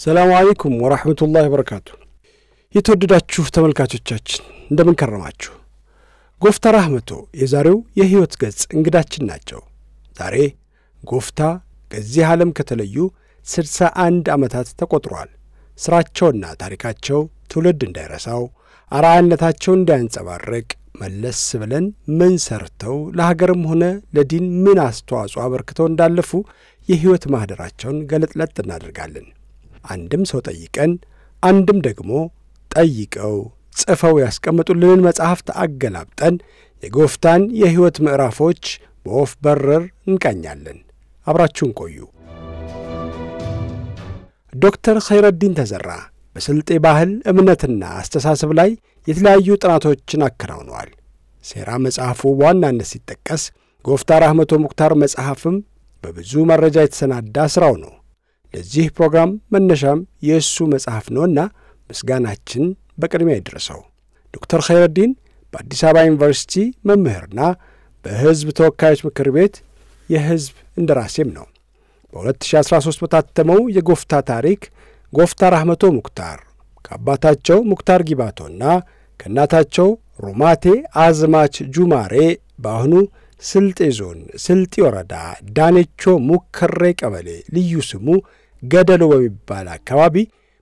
ሰላሙ አለይኩም ወራህመቱላህ ወበረካቱ። የተወደዳችሁ ተመልካቾቻችን እንደምን ከረማችሁ? ጎፍታ ራህመቶ የዛሬው የሕይወት ገጽ እንግዳችን ናቸው። ዛሬ ጎፍታ ከዚህ ዓለም ከተለዩ ስድሳ አንድ ዓመታት ተቆጥሯል። ሥራቸውና ታሪካቸው ትውልድ እንዳይረሳው አርአያነታቸው እንዳያንጸባርቅ መለስ ብለን ምን ሰርተው ለሀገርም ሆነ ለዲን ምን አስተዋጽኦ አበርክተው እንዳለፉ የሕይወት ማኅደራቸውን ገለጥለጥ እናደርጋለን። አንድም ሰው ጠይቀን አንድም ደግሞ ጠይቀው ጽፈው ያስቀምጡልንን መጻሕፍት አገላብጠን የጎፍታን የሕይወት ምዕራፎች በወፍ በረር እንቃኛለን። አብራችሁን ቆዩ። ዶክተር ኸይረዲን ተዘራ በስልጤ ባህል እምነትና አስተሳሰብ ላይ የተለያዩ ጥናቶችን አከናውነዋል። ሴራ መጽሐፉ በዋናነት ሲጠቀስ ጎፍታ ራህመቶ ሙክታር መጽሐፍም በብዙ መረጃ የተሰናዳ ሥራው ነው። ለዚህ ፕሮግራም መነሻም የእሱ መጽሐፍ ነውና ምስጋናችን በቅድሚያ ይድረሰው። ዶክተር ኸይረዲን በአዲስ አበባ ዩኒቨርሲቲ መምህርና በሕዝብ ተወካዮች ምክር ቤት የሕዝብ እንደራሴም ነው። በ2013 በታተመው የጎፍታ ታሪክ ጎፍታ ራህመቶ ሙክታር ከአባታቸው ሙክታር ጊባቶና ከእናታቸው ሩማቴ አዝማች ጁማሬ በአሁኑ ስልጤ ዞን ስልጢ ወረዳ ዳኔቾ ሙከሬ ቀበሌ ልዩ ስሙ ገደሎ በሚባል አካባቢ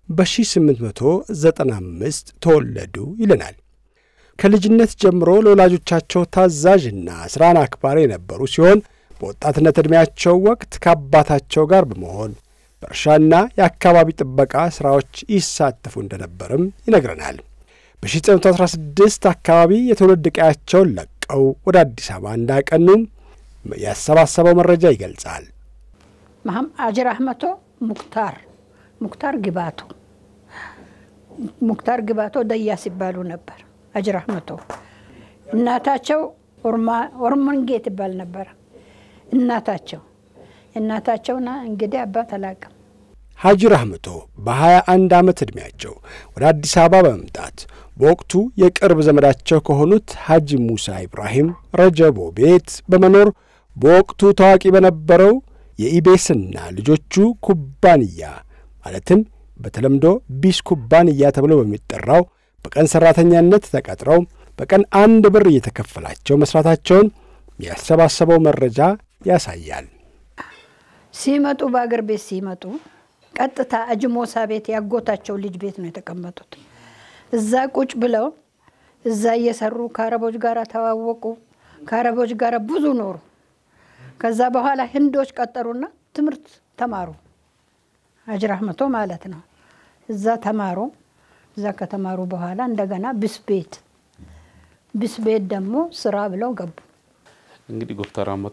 በ1895 ተወለዱ ይለናል። ከልጅነት ጀምሮ ለወላጆቻቸው ታዛዥና ሥራን አክባሪ የነበሩ ሲሆን በወጣትነት ዕድሜያቸው ወቅት ከአባታቸው ጋር በመሆን በእርሻና የአካባቢ ጥበቃ ሥራዎች ይሳተፉ እንደነበርም ይነግረናል። በ1916 አካባቢ የትውልድ ቀያቸውን ለቀው ወደ አዲስ አበባ እንዳቀኑም ያሰባሰበው መረጃ ይገልጻል። አጅር አህመቶ ሙክታር ሙክታር ግባቶ ሙክታር ግባቶ ደያስ ይባሉ ነበር። አጅር አህመቶ እናታቸው ኦርሞንጌ ትባል ነበር። እናታቸው እናታቸውና እንግዲህ አባት አላቅም። ሐጂ ራህመቶ በ21 ዓመት ዕድሜያቸው ወደ አዲስ አበባ በመምጣት በወቅቱ የቅርብ ዘመዳቸው ከሆኑት ሐጂ ሙሳ ኢብራሂም ረጀቦ ቤት በመኖር በወቅቱ ታዋቂ በነበረው የኢቤስና ልጆቹ ኩባንያ ማለትም በተለምዶ ቢስ ኩባንያ ተብሎ በሚጠራው በቀን ሠራተኛነት ተቀጥረው በቀን አንድ ብር እየተከፈላቸው መሥራታቸውን ያሰባሰበው መረጃ ያሳያል። ሲመጡ በአገር ቤት ሲመጡ ቀጥታ አጅሞሳ ቤት ያጎታቸው ልጅ ቤት ነው የተቀመጡት። እዛ ቁጭ ብለው እዛ እየሰሩ ከአረቦች ጋር ተዋወቁ። ከአረቦች ጋር ብዙ ኖሩ። ከዛ በኋላ ህንዶች ቀጠሩና ትምህርት ተማሩ። ሀጅ ራህመቶ ማለት ነው። እዛ ተማሩ። እዛ ከተማሩ በኋላ እንደገና ብስቤት ብስቤት ደግሞ ስራ ብለው ገቡ። እንግዲህ ጎፍታ ራህመቶ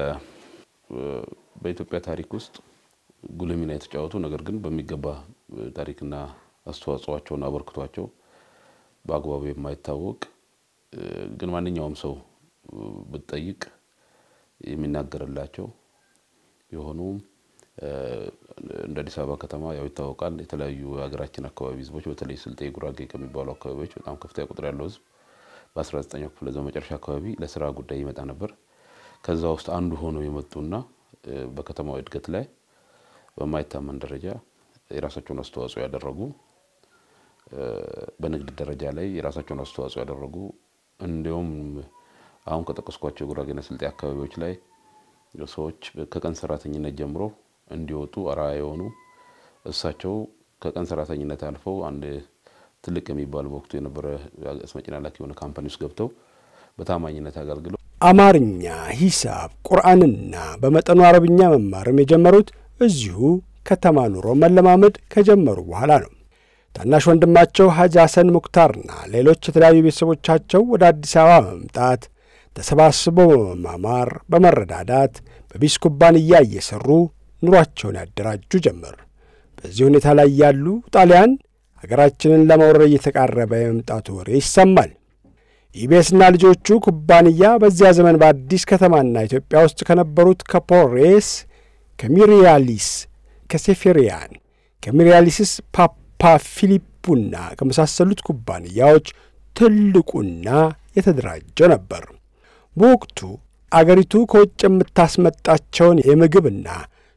በኢትዮጵያ ታሪክ ውስጥ ጉልህ ሚና የተጫወቱ ነገር ግን በሚገባ ታሪክና አስተዋጽኦቸውና አበርክቷቸው በአግባቡ የማይታወቅ ግን ማንኛውም ሰው ብትጠይቅ የሚናገርላቸው የሆኑ እንደ አዲስ አበባ ከተማ ያው ይታወቃል። የተለያዩ የሀገራችን አካባቢ ህዝቦች በተለይ ስልጤ፣ ጉራጌ ከሚባሉ አካባቢዎች በጣም ከፍተኛ ቁጥር ያለው ህዝብ በ19ኛው ክፍለ ዘመን መጨረሻ አካባቢ ለስራ ጉዳይ ይመጣ ነበር። ከዛ ውስጥ አንዱ ሆነው የመጡና በከተማው እድገት ላይ በማይታመን ደረጃ የራሳቸውን አስተዋጽኦ ያደረጉ በንግድ ደረጃ ላይ የራሳቸውን አስተዋጽኦ ያደረጉ እንዲሁም አሁን ከጠቀስኳቸው ጉራጌና ስልጤ አካባቢዎች ላይ ሰዎች ከቀን ሰራተኝነት ጀምሮ እንዲወጡ አርአያ የሆኑ እሳቸው ከቀን ሰራተኝነት አልፈው አንድ ትልቅ የሚባል በወቅቱ የነበረ አስመጭና ላኪ የሆነ ካምፓኒ ውስጥ ገብተው በታማኝነት አገልግለው አማርኛ፣ ሂሳብ፣ ቁርአንና በመጠኑ አረብኛ መማርም የጀመሩት እዚሁ ከተማ ኑሮ መለማመድ ከጀመሩ በኋላ ነው። ታናሽ ወንድማቸው ሐጂ ሐሰን ሙክታርና ሌሎች የተለያዩ ቤተሰቦቻቸው ወደ አዲስ አበባ በመምጣት ተሰባስበው በመማማር በመረዳዳት በቢስ ኩባንያ እየሠሩ ኑሯቸውን ያደራጁ ጀመር። በዚህ ሁኔታ ላይ ያሉ ጣሊያን አገራችንን ለመውረር እየተቃረበ የመምጣቱ ወሬ ይሰማል። ኢቤስና ልጆቹ ኩባንያ በዚያ ዘመን በአዲስ ከተማና ኢትዮጵያ ውስጥ ከነበሩት ከፖሬስ፣ ከሚሪያሊስ፣ ከሴፌሪያን፣ ከሚሪያሊስስ ፓፓ ፊሊፑና ከመሳሰሉት ኩባንያዎች ትልቁና የተደራጀ ነበር። በወቅቱ አገሪቱ ከውጭ የምታስመጣቸውን የምግብና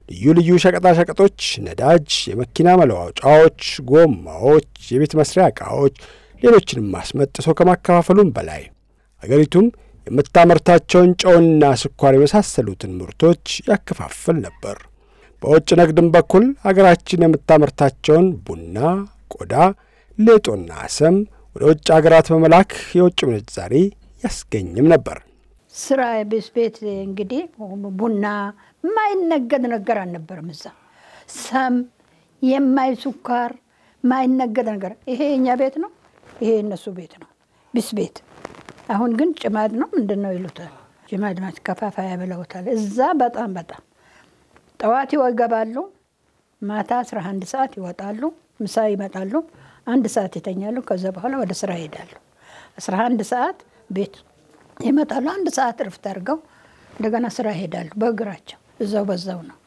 ልዩ ልዩ ሸቀጣሸቀጦች፣ ነዳጅ፣ የመኪና መለዋወጫዎች፣ ጎማዎች፣ የቤት መስሪያ ዕቃዎች፣ ሌሎችንም አስመጥቶ ከማከፋፈሉም በላይ አገሪቱም የምታመርታቸውን ጨውና ስኳር የመሳሰሉትን ምርቶች ያከፋፍል ነበር። በውጭ ንግድም በኩል አገራችን የምታመርታቸውን ቡና፣ ቆዳ፣ ሌጦና ሰም ወደ ውጭ አገራት በመላክ የውጭ ምንዛሪ ያስገኝም ነበር። ስራ ቤት ቤት እንግዲህ ቡና የማይነገድ ነገር አልነበረም። እዛ ሰም የማይ ስኳር የማይነገድ ነገር ይሄ የኛ ቤት ነው፣ ይሄ የነሱ ቤት ነው። ቢስ ቤት አሁን ግን ጭማድ ነው ምንድን ነው ይሉታል። ጭማድ ማከፋፈያ ብለውታል። እዛ በጣም በጣም ጠዋት ይገባሉ፣ ማታ 11 ሰዓት ይወጣሉ፣ ምሳ ይመጣሉ፣ አንድ ሰዓት ይተኛሉ። ከዛ በኋላ ወደ ስራ ይሄዳሉ። 11 ሰዓት ቤት ይመጣሉ። አንድ ሰዓት እርፍት አድርገው እንደገና ስራ ይሄዳሉ በእግራቸው እዛው በዛው ነው።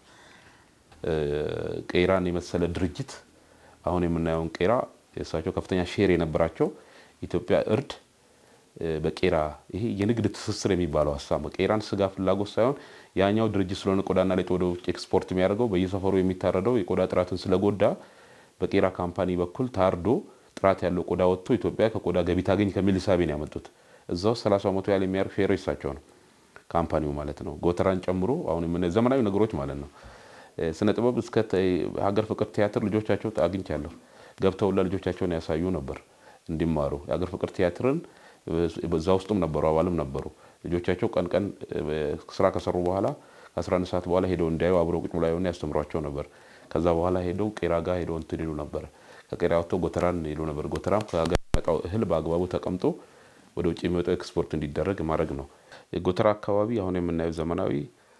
ቄራን የመሰለ ድርጅት አሁን የምናየውን ቄራ የእሳቸው ከፍተኛ ሼር የነበራቸው ኢትዮጵያ እርድ በቄራ ይሄ የንግድ ትስስር የሚባለው ሀሳብ ቄራን ስጋ ፍላጎት ሳይሆን ያኛው ድርጅት ስለሆነ ቆዳና ሌጦ ወደ ውጭ ኤክስፖርት የሚያደርገው በየሰፈሩ የሚታረደው የቆዳ ጥራትን ስለጎዳ በቄራ ካምፓኒ በኩል ታርዶ ጥራት ያለው ቆዳ ወጥቶ ኢትዮጵያ ከቆዳ ገቢ ታገኝ ከሚል ሂሳቤ ነው ያመጡት። እዛ ውስጥ 30 መቶ ያህል የሚያርፍ ሼር እሳቸው ነው ካምፓኒው ማለት ነው። ጎተራን ጨምሮ አሁን የምናየው ዘመናዊ ነገሮች ማለት ነው። ስነ ጥበብ እስከ ሀገር ፍቅር ቲያትር ልጆቻቸው አግኝቻለሁ። ገብተውላ ልጆቻቸውን ያሳዩ ነበር እንዲማሩ የሀገር ፍቅር ቲያትርን በዛ ውስጡም ነበሩ፣ አባልም ነበሩ። ልጆቻቸው ቀን ቀን ስራ ከሰሩ በኋላ ከ11 ሰዓት በኋላ ሄደው እንዲያዩ አብረው ቁጭ ብላ ያስተምሯቸው ነበር። ከዛ በኋላ ሄደው ቄራ ጋር ሄደው እንትን ይሉ ነበር። ከቄራ ወጥተው ጎተራን ይሉ ነበር። ጎተራም ከሀገር የሚመጣው እህል በአግባቡ ተቀምጦ ወደ ውጭ የሚወጣው ኤክስፖርት እንዲደረግ ማድረግ ነው። የጎተራ አካባቢ አሁን የምናየው ዘመናዊ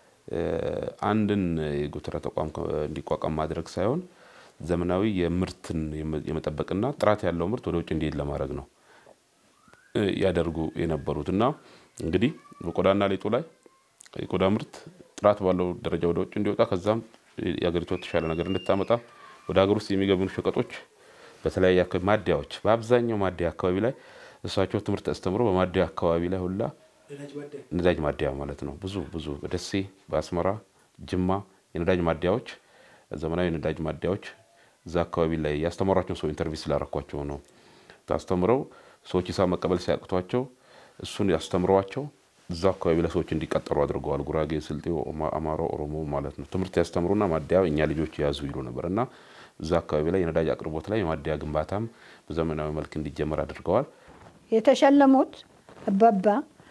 አንድን የጎተራ ተቋም እንዲቋቋም ማድረግ ሳይሆን ዘመናዊ የምርትን የመጠበቅና ጥራት ያለው ምርት ወደ ውጭ እንዲሄድ ለማድረግ ነው ያደርጉ የነበሩት እና እንግዲህ በቆዳና ሌጦ ላይ የቆዳ ምርት ጥራት ባለው ደረጃ ወደ ውጭ እንዲወጣ ከዛም የሀገሪቷ የተሻለ ነገር እንድታመጣ ወደ ሀገር ውስጥ የሚገቡ ሸቀጦች በተለያየ አካባቢ ማደያዎች፣ በአብዛኛው ማደያ አካባቢ ላይ እሳቸው ትምህርት አስተምሮ በማደያ አካባቢ ላይ ሁላ ነዳጅ ማደያ ማለት ነው ብዙ ብዙ በደሴ በአስመራ ጅማ የነዳጅ ማደያዎች ዘመናዊ የነዳጅ ማደያዎች እዛ አካባቢ ላይ ያስተማሯቸው ሰው ኢንተርቪው ስላረኳቸው ነው አስተምረው ሰዎች ሂሳብ መቀበል ሲያቅቷቸው እሱን ያስተምረዋቸው እዛ አካባቢ ላይ ሰዎች እንዲቀጠሩ አድርገዋል። ጉራጌ፣ ስልጤ፣ አማራ፣ ኦሮሞ ማለት ነው። ትምህርት ያስተምሩና ማደያ እኛ ልጆች የያዙ ይሉ ነበር እና እዛ አካባቢ ላይ የነዳጅ አቅርቦት ላይ የማደያ ግንባታም በዘመናዊ መልክ እንዲጀመር አድርገዋል። የተሸለሙት አባባ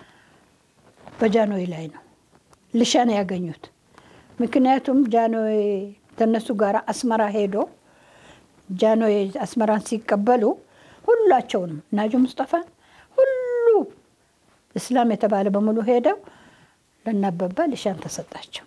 በጃንሆይ ላይ ነው ልሻን ያገኙት። ምክንያቱም ጃንሆይ ከነሱ ጋር አስመራ ሄዶ ጃንሆይ አስመራን ሲቀበሉ ሁላቸውንም ናጁ ሙስጠፋን ሁሉ እስላም የተባለ በሙሉ ሄደው ለናበባ ልሻን ተሰጣቸው።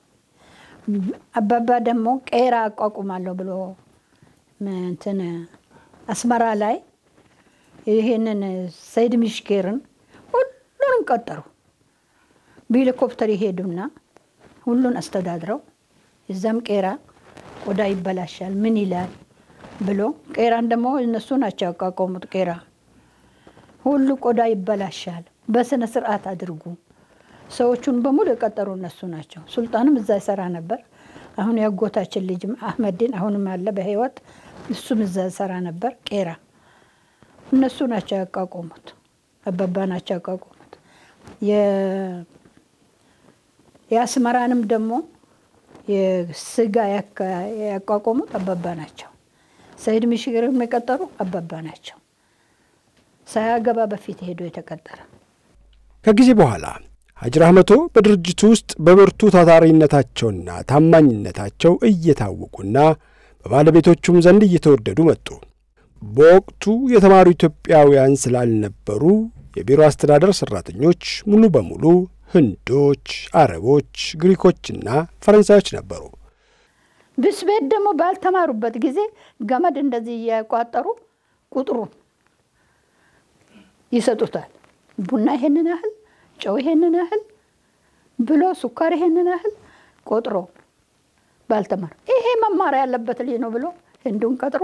አባባ ደግሞ ቄራ አቋቁማለሁ ብሎ እንትን አስመራ ላይ ይህንን ሰይድ ሚሽኬርን ሁሉንም ቀጠሩ። በሄሊኮፕተር ይሄዱና ሁሉን አስተዳድረው እዛም ቄራ ቆዳ ይበላሻል ምን ይላል ብሎ ቄራን ደግሞ እነሱ ናቸው ያቋቋሙት። ቄራ ሁሉ ቆዳ ይበላሻል፣ በስነ ስርዓት አድርጉ። ሰዎቹን በሙሉ የቀጠሩ እነሱ ናቸው። ሱልጣንም እዛ ይሰራ ነበር። አሁን ያጎታችን ልጅ አህመድን አሁንም አለ በህይወት እሱም እዛ ይሰራ ነበር። ቄራ እነሱ ናቸው ያቋቋሙት። አባባ ናቸው ያቋቋሙት። የአስመራንም ደግሞ የስጋ ያቋቋሙት አባባ ናቸው። ሰይድ ሚሽግር የቀጠሩ አባባ ናቸው። ሳያገባ በፊት ሄዶ የተቀጠረ። ከጊዜ በኋላ ሀጂ ራህመቶ በድርጅቱ ውስጥ በብርቱ ታታሪነታቸውና ታማኝነታቸው እየታወቁና በባለቤቶቹም ዘንድ እየተወደዱ መጡ። በወቅቱ የተማሩ ኢትዮጵያውያን ስላልነበሩ የቢሮ አስተዳደር ሠራተኞች ሙሉ በሙሉ ህንዶች፣ አረቦች፣ ግሪኮችና ፈረንሳዮች ነበሩ። ብስቤት ደግሞ ባልተማሩበት ጊዜ ገመድ እንደዚህ እያቋጠሩ ቁጥሩን ይሰጡታል። ቡና ይሄንን ያህል፣ ጨው ይሄንን ያህል ብሎ ሱካር ይሄንን ያህል ቆጥሮ ባልተማር ይሄ መማር ያለበት ልጅ ነው ብሎ ህንዱን ቀጥሮ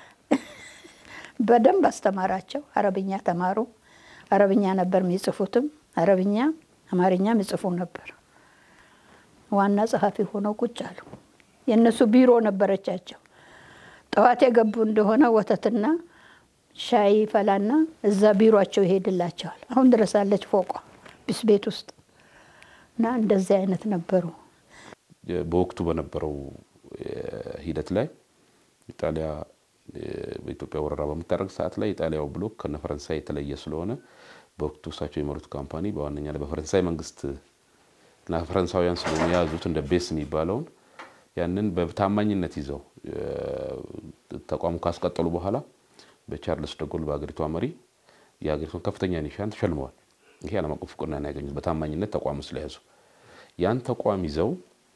በደንብ አስተማራቸው። አረብኛ ተማሩ። አረብኛ ነበር የሚጽፉትም አረብኛ አማርኛ የሚጽፉ ነበር። ዋና ጸሐፊ ሆነው ቁጭ አሉ። የእነሱ ቢሮ ነበረቻቸው። ጠዋት የገቡ እንደሆነ ወተትና ሻይ ፈላና እዛ ቢሮቸው ይሄድላቸዋል። አሁን ድረስ አለች ፎቋ ቢስ ቤት ውስጥ እና እንደዚህ አይነት ነበሩ። በወቅቱ በነበረው ሂደት ላይ ኢጣሊያ በኢትዮጵያ ወረራ በምታደርግ ሰዓት ላይ ኢጣሊያው ብሎክ ከነ ፈረንሳይ የተለየ ስለሆነ በወቅቱ እሳቸው የመሩት ካምፓኒ በዋነኛ ላይ በፈረንሳይ መንግስት እና ፈረንሳውያን ስለሆኑ የያዙት እንደ ቤስ የሚባለውን ያንን በታማኝነት ይዘው ተቋሙ ካስቀጠሉ በኋላ በቻርልስ ደጎል በሀገሪቷ መሪ የሀገሪቷን ከፍተኛ ኒሻን ተሸልመዋል። ይሄ ዓለም አቀፍ እውቅና ያገኙት በታማኝነት ተቋሙ ስለያዙ ያን ተቋም ይዘው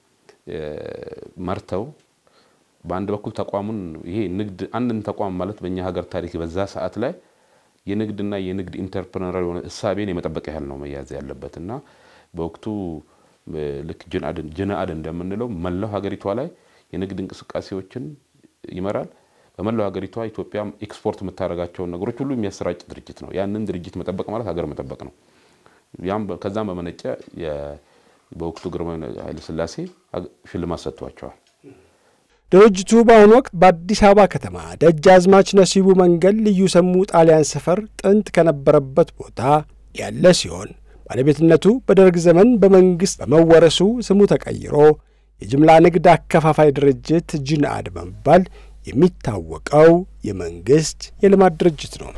መርተው በአንድ በኩል ተቋሙን ይሄ ንግድ አንድን ተቋም ማለት በእኛ ሀገር ታሪክ በዛ ሰዓት ላይ የንግድና የንግድ ኢንተርፕረነር የሆነ እሳቤን የመጠበቅ ያህል ነው መያዝ ያለበት እና በወቅቱ ልክ ጅንአድ እንደምንለው መላው ሀገሪቷ ላይ የንግድ እንቅስቃሴዎችን ይመራል። በመላው ሀገሪቷ ኢትዮጵያ ኤክስፖርት የምታደርጋቸውን ነገሮች ሁሉ የሚያሰራጭ ድርጅት ነው። ያንን ድርጅት መጠበቅ ማለት ሀገር መጠበቅ ነው። ከዛም በመነጨ በወቅቱ ግርማዊ ኃይለ ሥላሴ ሽልማት ሰጥቷቸዋል። ድርጅቱ በአሁኑ ወቅት በአዲስ አበባ ከተማ ደጃዝማች ነሲቡ መንገድ ልዩ ስሙ ጣሊያን ሰፈር ጥንት ከነበረበት ቦታ ያለ ሲሆን ባለቤትነቱ በደርግ ዘመን በመንግሥት በመወረሱ ስሙ ተቀይሮ የጅምላ ንግድ አከፋፋይ ድርጅት ጅንአድ በመባል የሚታወቀው የመንግሥት የልማት ድርጅት ነው።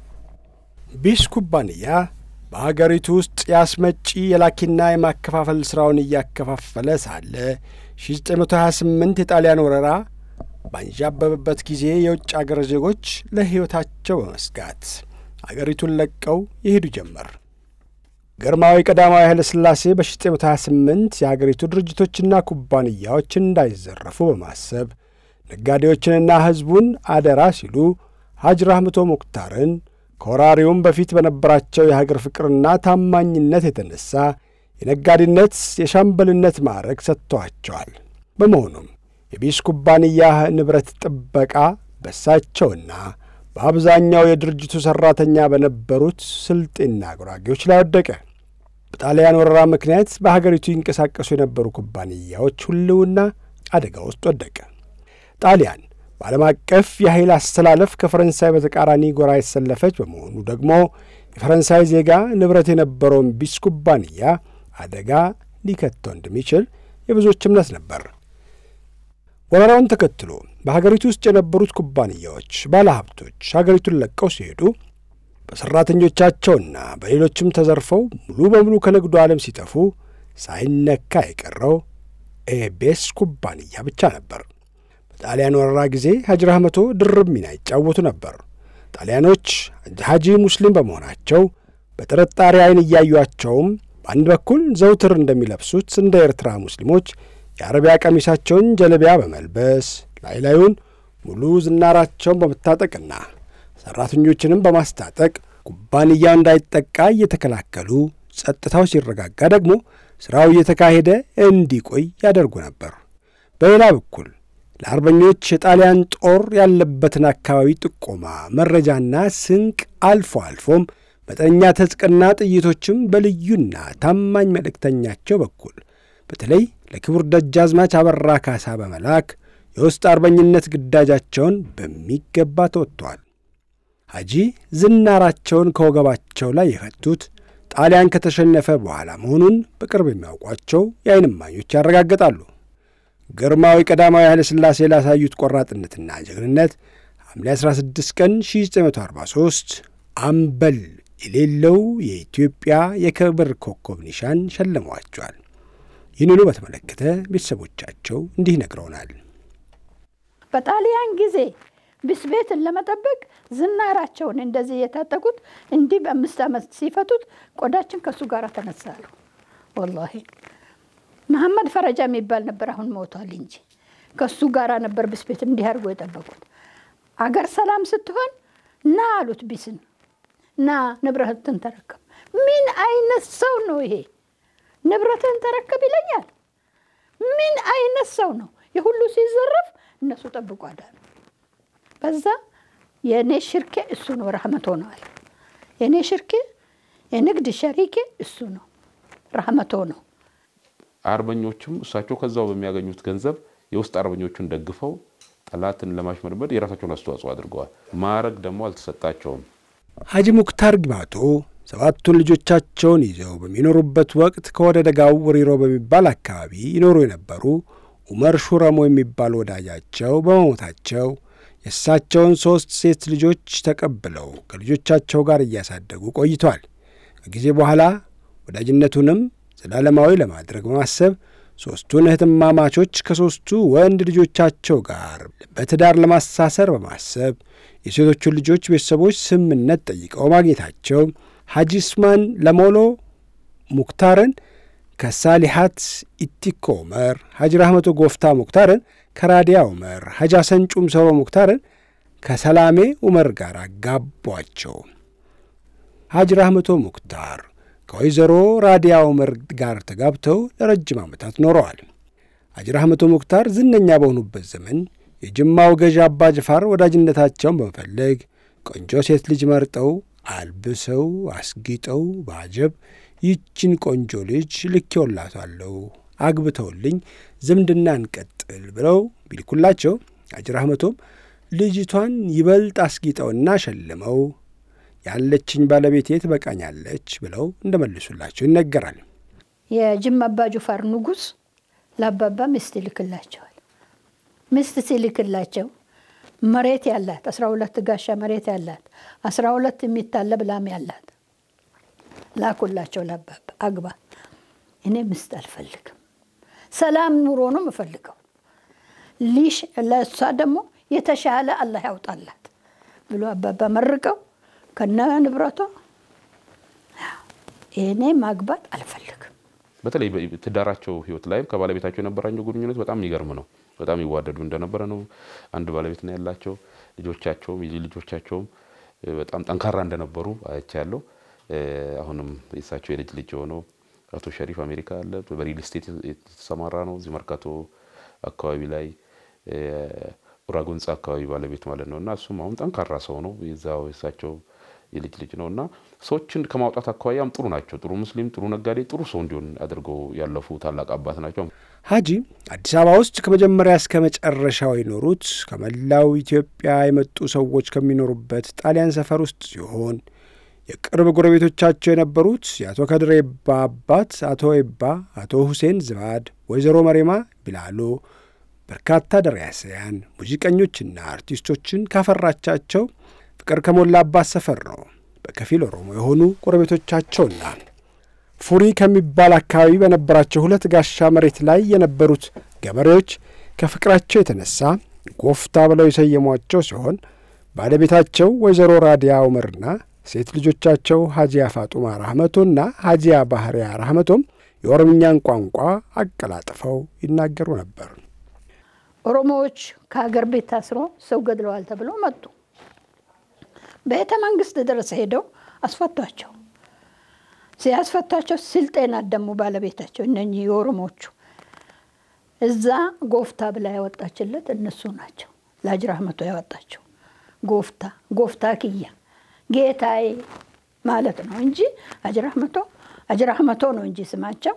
ቢስ ኩባንያ በሀገሪቱ ውስጥ የአስመጪ የላኪና የማከፋፈል ሥራውን እያከፋፈለ ሳለ 1928 የጣሊያን ወረራ ባንዣበበበት ጊዜ የውጭ አገር ዜጎች ለሕይወታቸው በመስጋት አገሪቱን ለቀው ይሄዱ ጀመር። ግርማዊ ቀዳማዊ ኃይለ ሥላሴ በ1928 የአገሪቱ ድርጅቶችና ኩባንያዎች እንዳይዘረፉ በማሰብ ነጋዴዎችንና ሕዝቡን አደራ ሲሉ ሐጅ ራህመቶ ሙክታርን ከወራሪውም በፊት በነበራቸው የሀገር ፍቅርና ታማኝነት የተነሳ የነጋዴነት የሻምበልነት ማዕረግ ሰጥተዋቸዋል። በመሆኑም የቢስ ኩባንያ ንብረት ጥበቃ በሳቸውና በአብዛኛው የድርጅቱ ሠራተኛ በነበሩት ስልጤና ጉራጌዎች ላይ ወደቀ። በጣሊያን ወረራ ምክንያት በሀገሪቱ ይንቀሳቀሱ የነበሩ ኩባንያዎች ሕልውና አደጋ ውስጥ ወደቀ። ጣሊያን በዓለም አቀፍ የኃይል አስተላለፍ ከፈረንሳይ በተቃራኒ ጎራ የተሰለፈች በመሆኑ ደግሞ የፈረንሳይ ዜጋ ንብረት የነበረውን ቢስ ኩባንያ አደጋ ሊከተው እንደሚችል የብዙዎች እምነት ነበር። ወረራውን ተከትሎ በሀገሪቱ ውስጥ የነበሩት ኩባንያዎች፣ ባለሀብቶች ሀገሪቱን ለቀው ሲሄዱ በሠራተኞቻቸውና በሌሎችም ተዘርፈው ሙሉ በሙሉ ከንግዱ ዓለም ሲጠፉ ሳይነካ የቀረው ኤቤስ ኩባንያ ብቻ ነበር። በጣሊያን ወረራ ጊዜ ሀጂ ራህመቶ ድርብ ሚና ይጫወቱ ነበር። ጣሊያኖች ሀጂ ሙስሊም በመሆናቸው በጥርጣሬ ዓይን እያዩቸውም በአንድ በኩል ዘውትር እንደሚለብሱት እንደ ኤርትራ ሙስሊሞች የአረቢያ ቀሚሳቸውን ጀለቢያ በመልበስ ላይ ላዩን ሙሉ ዝናራቸውን በመታጠቅና ሠራተኞችንም በማስታጠቅ ኩባንያው እንዳይጠቃ እየተከላከሉ ጸጥታው ሲረጋጋ ደግሞ ሥራው እየተካሄደ እንዲቆይ ያደርጉ ነበር። በሌላ በኩል ለአርበኞች የጣሊያን ጦር ያለበትን አካባቢ ጥቆማ፣ መረጃና ስንቅ አልፎ አልፎም መጠነኛ ትጥቅና ጥይቶችም በልዩና ታማኝ መልእክተኛቸው በኩል በተለይ ለክቡር ደጃዝማች አበራ ካሳ በመላክ የውስጥ አርበኝነት ግዳጃቸውን በሚገባ ተወጥተዋል። ሐጂ ዝናራቸውን ከወገባቸው ላይ የፈቱት ጣሊያን ከተሸነፈ በኋላ መሆኑን በቅርብ የሚያውቋቸው የዓይን እማኞች ያረጋግጣሉ። ግርማዊ ቀዳማዊ ኃይለ ሥላሴ ላሳዩት ቆራጥነትና ጀግንነት ሐምሌ 16 ቀን 1943 አምበል የሌለው የኢትዮጵያ የክብር ኮከብ ኒሻን ሸልመዋቸዋል። ይህንኑ በተመለከተ ቤተሰቦቻቸው እንዲህ ነግረውናል። በጣሊያን ጊዜ ቢስ ቤትን ለመጠበቅ ዝናራቸውን እንደዚህ የታጠቁት እንዲህ በአምስት ዓመት ሲፈቱት ቆዳችን ከእሱ ጋር ተነሳሉ። ወላሂ መሐመድ ፈረጃ የሚባል ነበር፣ አሁን ሞቷል እንጂ ከእሱ ጋር ነበር ቢስ ቤት እንዲህ አድርጎ የጠበቁት። አገር ሰላም ስትሆን ና አሉት ቢስን ና ንብረትን ተረከብ። ምን አይነት ሰው ነው ይሄ? ንብረትን ተረከብ ይለኛል። ምን አይነት ሰው ነው? የሁሉ ሲዘረፍ እነሱ ጠብቆ አዳሉ። በዛ የእኔ ሽርኬ እሱ ነው፣ ረህመቶ ነው አለ። የእኔ ሽርኬ የንግድ ሸሪኬ እሱ ነው፣ ረህመቶ ነው። አርበኞችም እሳቸው ከዛው በሚያገኙት ገንዘብ የውስጥ አርበኞቹን ደግፈው ጠላትን ለማሽመድመድ የራሳቸውን አስተዋጽኦ አድርገዋል። ማዕረግ ደግሞ አልተሰጣቸውም። ሐጂ ሙክታር ጊማቶ ሰባቱን ልጆቻቸውን ይዘው በሚኖሩበት ወቅት ከወደ ደጋው ወሪሮ በሚባል አካባቢ ይኖሩ የነበሩ ኡመር ሹረሞ የሚባል ወዳጃቸው በመሞታቸው የእሳቸውን ሦስት ሴት ልጆች ተቀብለው ከልጆቻቸው ጋር እያሳደጉ ቆይቷል። ከጊዜ በኋላ ወዳጅነቱንም ዘላለማዊ ለማድረግ በማሰብ ሦስቱን እህትማማቾች ከሦስቱ ወንድ ልጆቻቸው ጋር በትዳር ለማሳሰር በማሰብ የሴቶቹን ልጆች ቤተሰቦች ስምምነት ጠይቀው ማግኘታቸው ሐጂ ኡስማን ለሞሎ ሙክታርን ከሳሊሓት ኢቲኮ ዑመር፣ ሐጂ ራህመቶ ጎፍታ ሙክታርን ከራዲያ ዑመር፣ ሐጂ ሐሰን ጩምሰሮ ሙክታርን ከሰላሜ ዑመር ጋር አጋቧቸው። ሐጂ ራህመቶ ሙክታር ከወይዘሮ ራዲያ ዑመር ጋር ተጋብተው ለረጅም ዓመታት ኖረዋል። ሐጂ ራህመቶ ሙክታር ዝነኛ በሆኑበት ዘመን የጅማው ገዢ አባ ጅፋር ወዳጅነታቸውን በመፈለግ ቆንጆ ሴት ልጅ መርጠው አልብሰው አስጊጠው በአጀብ ይችን ቆንጆ ልጅ ልኬውላታለሁ አግብተውልኝ ዝምድና እንቀጥል ብለው ቢልኩላቸው ሐጂ ራህመቶም ልጅቷን ይበልጥ አስጊጠውና ሸልመው ያለችኝ ባለቤቴ ትበቃኛለች ብለው እንደመልሱላቸው ይነገራል። የጅማ አባ ጁፋር ንጉሥ ለአባባ ሚስት ይልክላቸዋል። ሚስት ሲልክላቸው መሬት ያላት አስራ ሁለት ጋሻ መሬት ያላት አስራ ሁለት የሚታለብ ላም ያላት ላኩላቸው ለአባባ አግባ፣ እኔ ሚስት አልፈልግም፣ ሰላም ኑሮ ነው የምፈልገው። ሊሽ ለእሷ ደግሞ የተሻለ አላህ ያውጣላት ብሎ አባባ መርቀው ከነ ንብረቷ እኔ ማግባት አልፈልግም። በተለይ ትዳራቸው ህይወት ላይም ከባለቤታቸው የነበራቸው ግንኙነት በጣም የሚገርም ነው። በጣም ይዋደዱ እንደነበረ ነው። አንድ ባለቤት ነው ያላቸው። ልጆቻቸውም የልጅ ልጆቻቸውም በጣም ጠንካራ እንደነበሩ አይቻለሁ። አሁንም የእሳቸው የልጅ ልጅ የሆነው አቶ ሸሪፍ አሜሪካ አለ። በሪል ስቴት የተሰማራ ነው። እዚህ መርካቶ አካባቢ ላይ ኡራጎንጻ አካባቢ ባለቤት ማለት ነው እና እሱም አሁን ጠንካራ ሰው ነው። የዛው የእሳቸው የልጅ ልጅ ነው እና ሰዎችን ከማውጣት አኳያም ጥሩ ናቸው። ጥሩ ሙስሊም፣ ጥሩ ነጋዴ፣ ጥሩ ሰው እንዲሆን አድርገው ያለፉ ታላቅ አባት ናቸው። ሐጂ አዲስ አበባ ውስጥ ከመጀመሪያ እስከ መጨረሻው የኖሩት ከመላው ኢትዮጵያ የመጡ ሰዎች ከሚኖሩበት ጣሊያን ሰፈር ውስጥ ሲሆን የቅርብ ጎረቤቶቻቸው የነበሩት የአቶ ከድር ኤባ አባት አቶ ኤባ፣ አቶ ሁሴን ዝባድ፣ ወይዘሮ መሬማ ቢላሎ በርካታ ደራሲያን ሙዚቀኞችና አርቲስቶችን ካፈራቻቸው ፍቅር ከሞላባት ሰፈር ነው። በከፊል ኦሮሞ የሆኑ ጎረቤቶቻቸውና ፉሪ ከሚባል አካባቢ በነበራቸው ሁለት ጋሻ መሬት ላይ የነበሩት ገበሬዎች ከፍቅራቸው የተነሳ ጎፍታ ብለው የሰየሟቸው ሲሆን ባለቤታቸው ወይዘሮ ራዲያ ዑመርና ሴት ልጆቻቸው ሀጂያ ፋጡማ ራህመቶና ሀጂያ ባህሪያ ራህመቶም የኦሮምኛን ቋንቋ አቀላጥፈው ይናገሩ ነበር። ኦሮሞዎች ከሀገር ቤት ታስሮ ሰው ገድለዋል ተብለው መጡ። ቤተ መንግስት ድረስ ሄደው አስፈቷቸው። ሲያስፈቷቸው ስልጤን አደሙ ባለቤታቸው እነኚህ የኦሮሞቹ እዛ ጎፍታ ብላ ያወጣችለት እነሱ ናቸው። ለሀጂ ራህመቶ ያወጣቸው ጎፍታ ጎፍታ ክያ ጌታዬ ማለት ነው እንጂ ሀጂ ራህመቶ ሀጂ ራህመቶ ነው እንጂ ስማቸው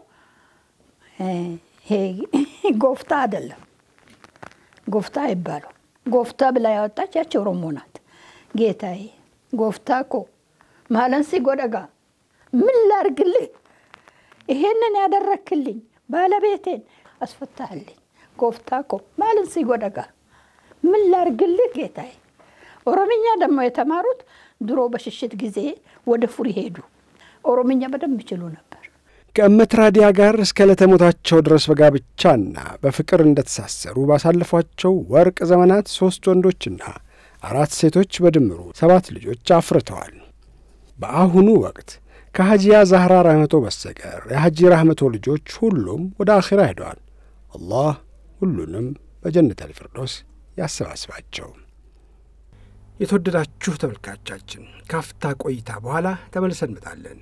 ጎፍታ አይደለም። ጎፍታ አይባሉ። ጎፍታ ብላ ያወጣች ያቺ ኦሮሞ ናት። ጌታዬ ጎፍታ ኮ ማለን ሲጎደጋ ምን ላርግልህ? ይሄንን ያደረክልኝ ባለቤቴን አስፈታህልኝ። ጎፍታ ኮ ማለን ሲጎደጋ ምን ላርግልህ ጌታዬ። ኦሮምኛ ደግሞ የተማሩት ድሮ በሽሽት ጊዜ ወደ ፉሪ ሄዱ። ኦሮምኛ በደንብ ይችሉ ነበር። ከእመት ራዲያ ጋር እስከ ለተሞታቸው ድረስ በጋብቻና በፍቅር እንደተሳሰሩ ባሳለፏቸው ወርቅ ዘመናት ሦስት ወንዶችና አራት ሴቶች በድምሩ ሰባት ልጆች አፍርተዋል። በአሁኑ ወቅት ከሐጂያ ዛህራ ራህመቶ በስተቀር የሐጂ ራህመቶ ልጆች ሁሉም ወደ አኼራ ሄደዋል። አላህ ሁሉንም በጀነት አልፊርዶስ ያሰባስባቸው። የተወደዳችሁ ተመልካቻችን ካፍታ ቆይታ በኋላ ተመልሰን እንመጣለን።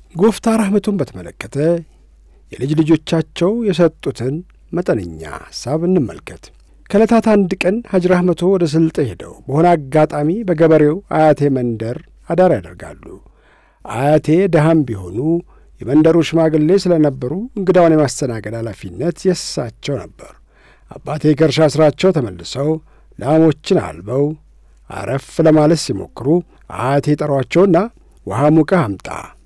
ጎፍታ ራህመቱን በተመለከተ የልጅ ልጆቻቸው የሰጡትን መጠነኛ ሐሳብ እንመልከት። ከዕለታት አንድ ቀን ሐጅ ራህመቶ ወደ ስልጤ ሄደው በሆነ አጋጣሚ በገበሬው አያቴ መንደር አዳር ያደርጋሉ። አያቴ ደሃም ቢሆኑ የመንደሩ ሽማግሌ ስለነበሩ እንግዳውን የማስተናገድ ኃላፊነት የእሳቸው ነበር። አባቴ ከእርሻ ሥራቸው ተመልሰው ላሞችን አልበው አረፍ ለማለት ሲሞክሩ አያቴ ጠሯቸውና ውሃ ሙቀህ አምጣ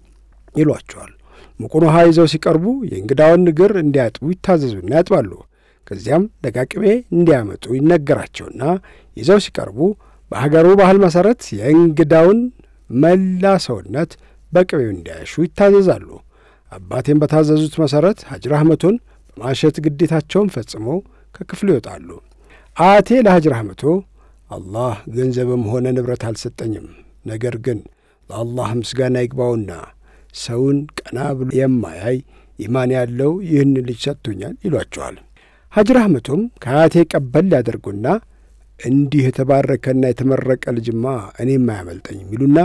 ይሏቸዋል። ሙቁን ውሃ ይዘው ሲቀርቡ የእንግዳውን እግር እንዲያጥቡ ይታዘዙና ያጥባሉ። ከዚያም ደቃቅቤ እንዲያመጡ ይነገራቸውና ይዘው ሲቀርቡ በሀገሩ ባህል መሠረት የእንግዳውን መላ ሰውነት በቅቤው እንዲያሹ ይታዘዛሉ። አባቴም በታዘዙት መሠረት ሐጅ ራህመቶን በማሸት ግዴታቸውን ፈጽመው ከክፍሉ ይወጣሉ። አያቴ ለሐጅ ራህመቶ አላህ ገንዘብም ሆነ ንብረት አልሰጠኝም፣ ነገር ግን ለአላህ ምስጋና ይግባውና ሰውን ቀና ብሎ የማያይ ኢማን ያለው ይህን ልጅ ሰጥቶኛል ይሏቸዋል። ሐጅ ራህመቶም ከአያቴ ቀበል ያደርጉና እንዲህ የተባረከና የተመረቀ ልጅማ እኔም አያመልጠኝም ይሉና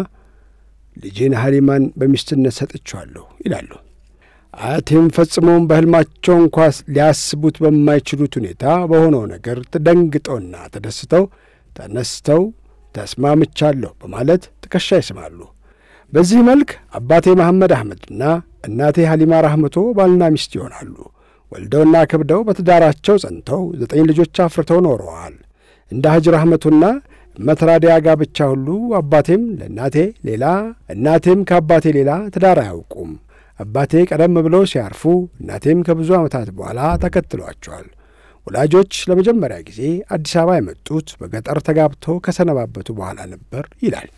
ልጄን ሀሊማን በሚስትነት ሰጥቼዋለሁ ይላሉ። አያቴም ፈጽሞም በሕልማቸው እንኳ ሊያስቡት በማይችሉት ሁኔታ በሆነው ነገር ተደንግጠውና ተደስተው ተነስተው ተስማምቻለሁ በማለት ትከሻ ይስማሉ። በዚህ መልክ አባቴ መሐመድ አህመድና እናቴ ሀሊማ ራህመቶ ባልና ሚስት ይሆናሉ። ወልደውና ከብደው በትዳራቸው ጸንተው ዘጠኝ ልጆች አፍርተው ኖረዋል። እንደ ሐጅ ራህመቱና መትራዲያ ጋብቻ ሁሉ አባቴም ለእናቴ ሌላ እናቴም ከአባቴ ሌላ ትዳር አያውቁም። አባቴ ቀደም ብለው ሲያርፉ እናቴም ከብዙ ዓመታት በኋላ ተከትሏቸዋል። ወላጆች ለመጀመሪያ ጊዜ አዲስ አበባ የመጡት በገጠር ተጋብተው ከሰነባበቱ በኋላ ነበር ይላል።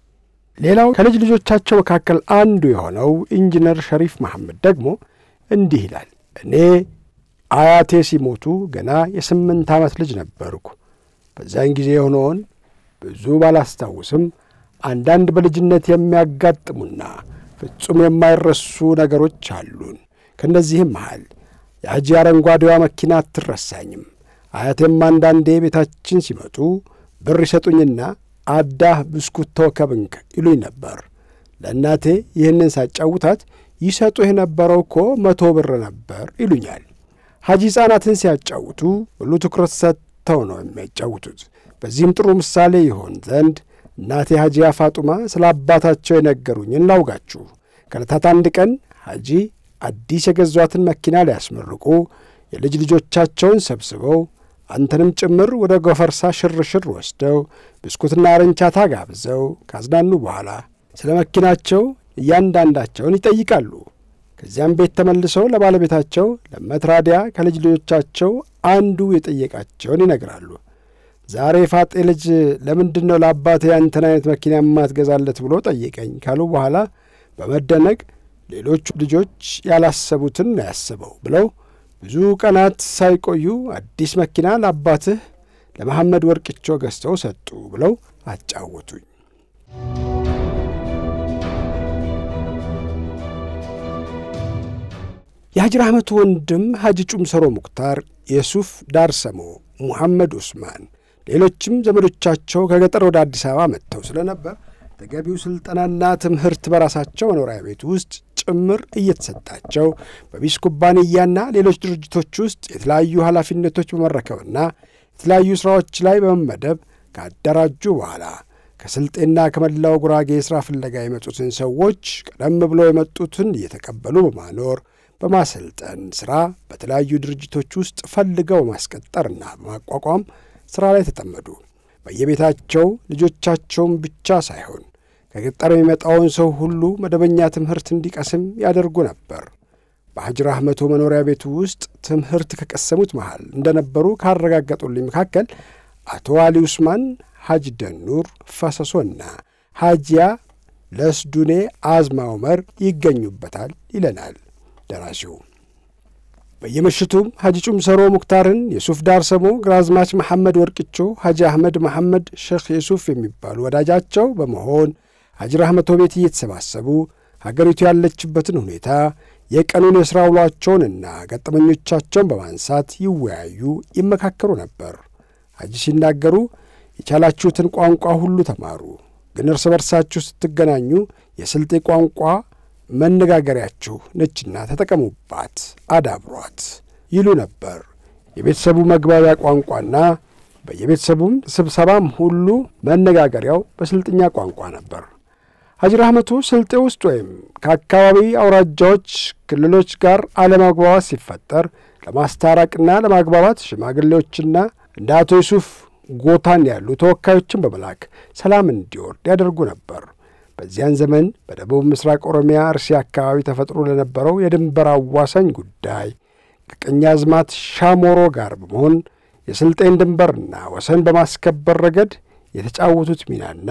ሌላው ከልጅ ልጆቻቸው መካከል አንዱ የሆነው ኢንጂነር ሸሪፍ መሐመድ ደግሞ እንዲህ ይላል። እኔ አያቴ ሲሞቱ ገና የስምንት ዓመት ልጅ ነበርኩ። በዚያን ጊዜ የሆነውን ብዙ ባላስታውስም አንዳንድ በልጅነት የሚያጋጥሙና ፍጹም የማይረሱ ነገሮች አሉን። ከእነዚህም መሃል የሐጂ አረንጓዴዋ መኪና አትረሳኝም። አያቴም አንዳንዴ ቤታችን ሲመጡ ብር ይሰጡኝና አዳህ ብስኩት ተወከብንክ ይሉኝ ነበር። ለእናቴ ይህንን ሳጫውታት ይሰጡህ የነበረው እኮ መቶ ብር ነበር ይሉኛል። ሐጂ ሕፃናትን ሲያጫውቱ ሁሉ ትኩረት ሰጥተው ነው የሚያጫውቱት። በዚህም ጥሩ ምሳሌ ይሆን ዘንድ እናቴ ሐጂያ ፋጡማ ስለ አባታቸው የነገሩኝን ላውጋችሁ። ከዕለታት አንድ ቀን ሐጂ አዲስ የገዟትን መኪና ሊያስመርቁ የልጅ ልጆቻቸውን ሰብስበው አንተንም ጭምር ወደ ጎፈርሳ ሽርሽር ወስደው ብስኩትና ርንቻታ ጋብዘው ካዝናኑ በኋላ ስለ መኪናቸው እያንዳንዳቸውን ይጠይቃሉ። ከዚያም ቤት ተመልሰው ለባለቤታቸው ለመትራዲያ ከልጅ ልጆቻቸው አንዱ የጠየቃቸውን ይነግራሉ። ዛሬ ፋጤ ልጅ ለምንድን ነው ለአባቴ ያንተን አይነት መኪና የማትገዛለት ብሎ ጠየቀኝ ካሉ በኋላ በመደነቅ ሌሎቹ ልጆች ያላሰቡትን ነው ያስበው ብለው ብዙ ቀናት ሳይቆዩ አዲስ መኪና ለአባትህ ለመሐመድ ወርቅቾ ገዝተው ሰጡ ብለው አጫወቱኝ። የሐጅ ራህመቱ ወንድም ሐጂ ጩምሰሮ ሙክታር፣ የሱፍ ዳርሰሞ፣ ሙሐመድ ኡስማን፣ ሌሎችም ዘመዶቻቸው ከገጠር ወደ አዲስ አበባ መጥተው ስለነበር ተገቢው ሥልጠናና ትምህርት በራሳቸው መኖሪያ ቤት ውስጥ ጭምር እየተሰጣቸው በቢስ ኩባንያና ሌሎች ድርጅቶች ውስጥ የተለያዩ ኃላፊነቶች በመረከብና የተለያዩ ሥራዎች ላይ በመመደብ ካደራጁ በኋላ ከስልጤና ከመላው ጉራጌ የሥራ ፍለጋ የመጡትን ሰዎች ቀደም ብሎ የመጡትን እየተቀበሉ በማኖር በማሰልጠን ሥራ በተለያዩ ድርጅቶች ውስጥ ፈልገው በማስቀጠርና በማቋቋም ሥራ ላይ ተጠመዱ። በየቤታቸው ልጆቻቸውን ብቻ ሳይሆን ከገጠር የሚመጣውን ሰው ሁሉ መደበኛ ትምህርት እንዲቀስም ያደርጉ ነበር። በሐጅ ራህመቶ መኖሪያ ቤቱ ውስጥ ትምህርት ከቀሰሙት መሃል እንደነበሩ ካረጋገጡልኝ መካከል አቶ አሊ ኡስማን፣ ሐጅ ደኑር ፈሰሶና ሐጂያ ለስዱኔ አዝማ ዑመር ይገኙበታል ይለናል ደራሲው። በየምሽቱም ሐጂ ጩምሰሮ ሙክታርን፣ የሱፍ ዳርሰሞ፣ ግራዝማች መሐመድ ወርቅቾ፣ ሐጂ አህመድ መሐመድ፣ ሼኽ የሱፍ የሚባሉ ወዳጃቸው በመሆን ሐጂ ራህመቶ ቤት እየተሰባሰቡ ሀገሪቱ ያለችበትን ሁኔታ የቀኑን የሥራ ውሏቸውንና ገጠመኞቻቸውን በማንሳት ይወያዩ፣ ይመካከሩ ነበር። ሐጂ ሲናገሩ የቻላችሁትን ቋንቋ ሁሉ ተማሩ፣ ግን እርስ በርሳችሁ ስትገናኙ የስልጤ ቋንቋ መነጋገሪያችሁ ነችና ተጠቀሙባት፣ አዳብሯት ይሉ ነበር። የቤተሰቡ መግባቢያ ቋንቋና በየቤተሰቡም ስብሰባም ሁሉ መነጋገሪያው በስልጥኛ ቋንቋ ነበር። ሐጂ ረህመቱ ስልጤ ውስጥ ወይም ከአካባቢ አውራጃዎች፣ ክልሎች ጋር አለመግባባት ሲፈጠር ለማስታረቅና ለማግባባት ሽማግሌዎችና እንደ አቶ ዩሱፍ ጎታን ያሉ ተወካዮችን በመላክ ሰላም እንዲወርድ ያደርጉ ነበር። በዚያን ዘመን በደቡብ ምስራቅ ኦሮሚያ እርሲ አካባቢ ተፈጥሮ ለነበረው የድንበር አዋሳኝ ጉዳይ ከቀኛዝማች ሻሞሮ ጋር በመሆን የስልጤን ድንበርና ወሰን በማስከበር ረገድ የተጫወቱት ሚናና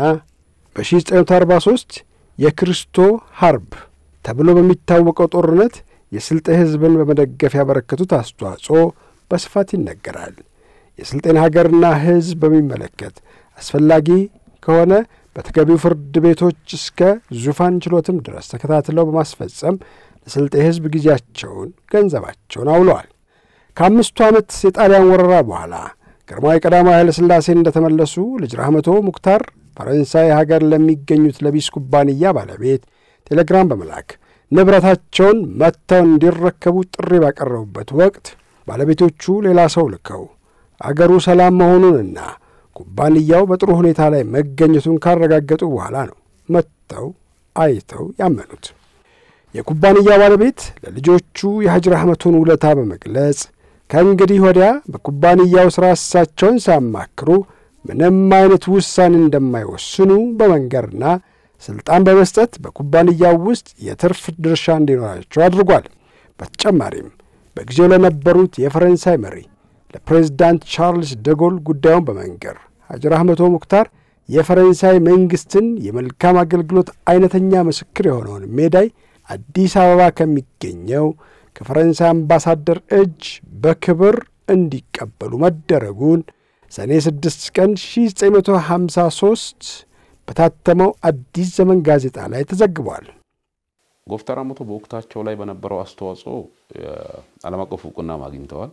በ1943 የክርስቶ ሀርብ ተብሎ በሚታወቀው ጦርነት የስልጤ ሕዝብን በመደገፍ ያበረከቱት አስተዋጽኦ በስፋት ይነገራል። የስልጤን ሀገርና ሕዝብ በሚመለከት አስፈላጊ ከሆነ በተገቢው ፍርድ ቤቶች እስከ ዙፋን ችሎትም ድረስ ተከታትለው በማስፈጸም ለስልጤ ሕዝብ ጊዜያቸውን፣ ገንዘባቸውን አውለዋል። ከአምስቱ ዓመት የጣሊያን ወረራ በኋላ ግርማዊ ቀዳማዊ ኃይለ ሥላሴ እንደተመለሱ ልጅ ራህመቶ ሙክታር ፈረንሳይ ሀገር ለሚገኙት ለቢስ ኩባንያ ባለቤት ቴሌግራም በመላክ ንብረታቸውን መጥተው እንዲረከቡ ጥሪ ባቀረቡበት ወቅት ባለቤቶቹ ሌላ ሰው ልከው አገሩ ሰላም መሆኑንና ኩባንያው በጥሩ ሁኔታ ላይ መገኘቱን ካረጋገጡ በኋላ ነው መጥተው አይተው ያመኑት። የኩባንያው ባለቤት ለልጆቹ የሐጂ ረህመቱን ውለታ በመግለጽ ከእንግዲህ ወዲያ በኩባንያው ሥራ እሳቸውን ሲያማክሩ ምንም አይነት ውሳኔ እንደማይወስኑ በመንገርና ሥልጣን በመስጠት በኩባንያው ውስጥ የትርፍ ድርሻ እንዲኖራቸው አድርጓል። በተጨማሪም በጊዜው ለነበሩት የፈረንሳይ መሪ ለፕሬዝዳንት ቻርልስ ደጎል ጉዳዩን በመንገር ሐጂ ረህመቶ ሙክታር የፈረንሳይ መንግሥትን የመልካም አገልግሎት አይነተኛ ምስክር የሆነውን ሜዳይ አዲስ አበባ ከሚገኘው ከፈረንሳይ አምባሳደር እጅ በክብር እንዲቀበሉ መደረጉን ሰኔ 6 ቀን 1953 በታተመው አዲስ ዘመን ጋዜጣ ላይ ተዘግቧል። ጎፍታ ራህመቶ በወቅታቸው ላይ በነበረው አስተዋጽኦ ዓለም አቀፍ እውቅና አግኝተዋል።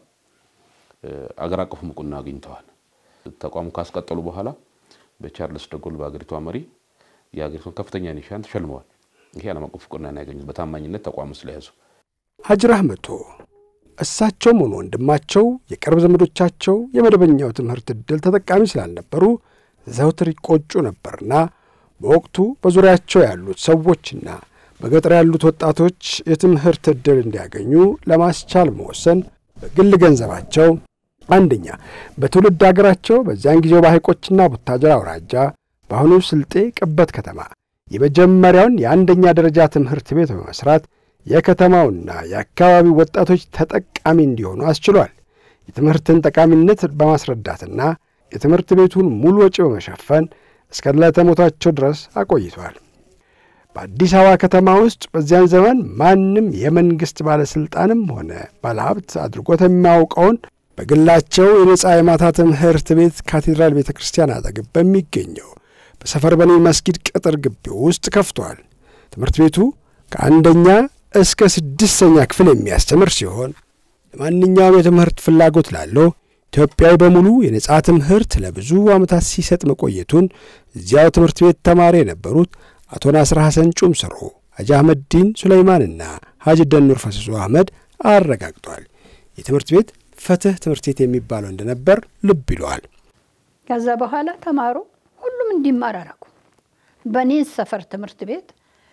አገር አቀፍ እውቅና አግኝተዋል። ተቋሙ ካስቀጠሉ በኋላ በቻርልስ ደጎል በአገሪቷ መሪ የአገሪቷን ከፍተኛ ኒሻን ተሸልመዋል። ይሄ ዓለም አቀፍ እውቅና ያገኙት በታማኝነት ተቋሙ ስለያዙ። ሐጂ ረህመቶ እሳቸውም ሆኑ ወንድማቸው የቅርብ ዘመዶቻቸው የመደበኛው ትምህርት ዕድል ተጠቃሚ ስላልነበሩ ዘውትር ይቆጩ ነበርና በወቅቱ በዙሪያቸው ያሉት ሰዎችና በገጠር ያሉት ወጣቶች የትምህርት ዕድል እንዲያገኙ ለማስቻል መወሰን በግል ገንዘባቸው አንደኛ በትውልድ አገራቸው በዚያን ጊዜው በሐይቆችና ቡታጀራ አውራጃ በአሁኑ ስልጤ ቅበት ከተማ የመጀመሪያውን የአንደኛ ደረጃ ትምህርት ቤት በመስራት የከተማውና የአካባቢው ወጣቶች ተጠቃሚ እንዲሆኑ አስችሏል። የትምህርትን ጠቃሚነት በማስረዳትና የትምህርት ቤቱን ሙሉ ወጪ በመሸፈን እስከ ዕለተ ሞታቸው ድረስ አቆይቷል። በአዲስ አበባ ከተማ ውስጥ በዚያን ዘመን ማንም የመንግሥት ባለሥልጣንም ሆነ ባለሀብት አድርጎት የሚያውቀውን በግላቸው የነጻ የማታ ትምህርት ቤት ካቴድራል ቤተ ክርስቲያን አጠገብ በሚገኘው በሰፈር በኔ መስጊድ ቅጥር ግቢ ውስጥ ከፍቷል። ትምህርት ቤቱ ከአንደኛ እስከ ስድስተኛ ክፍል የሚያስተምር ሲሆን ለማንኛውም የትምህርት ፍላጎት ላለው ኢትዮጵያዊ በሙሉ የነጻ ትምህርት ለብዙ ዓመታት ሲሰጥ መቆየቱን እዚያው ትምህርት ቤት ተማሪ የነበሩት አቶ ናስር ሐሰን ጩምስሮ፣ ሐጂ አህመድ ዲን ሱለይማንና ሐጂ ደኑር ፈሰሱ አህመድ አረጋግጧል። የትምህርት ቤት ፍትህ ትምህርት ቤት የሚባለው እንደነበር ልብ ይለዋል። ከዛ በኋላ ተማሩ፣ ሁሉም እንዲማር አረጉ። በእኔ ሰፈር ትምህርት ቤት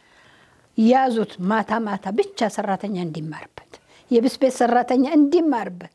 ያዙት። ማታ ማታ ብቻ ሰራተኛ እንዲማርበት፣ የብስ ቤት ሰራተኛ እንዲማርበት።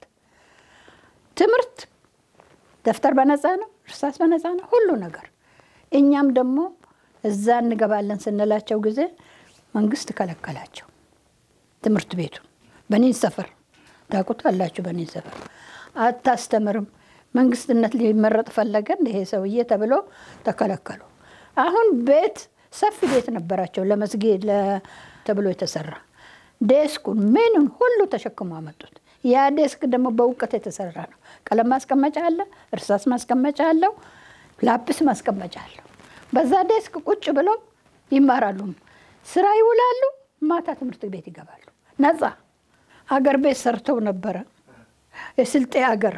ትምህርት ደብተር በነፃ ነው፣ እርሳስ በነፃ ነው፣ ሁሉ ነገር። እኛም ደግሞ እዛ እንገባለን ስንላቸው ጊዜ መንግስት ከለከላቸው ትምህርት ቤቱን። በኔን ሰፈር ታውቁታላችሁ፣ በኔን ሰፈር አታስተምርም፣ መንግስትነት ሊመረጥ ፈለገ ይሄ ሰውዬ ተብሎ ተከለከሉ። አሁን ቤት ሰፊ ቤት ነበራቸው ለመስጊድ ተብሎ የተሰራ ዴስኩን ምኑን ሁሉ ተሸክሞ አመጡት። ያ ዴስክ ደግሞ በእውቀት የተሰራ ነው። ቀለም ማስቀመጫ አለ፣ እርሳስ ማስቀመጫ አለው፣ ላፕስ ማስቀመጫ አለው። በዛ ዴስክ ቁጭ ብለው ይማራሉ፣ ስራ ይውላሉ፣ ማታ ትምህርት ቤት ይገባሉ። ነፃ አገር ቤት ሰርተው ነበረ። የስልጤ አገር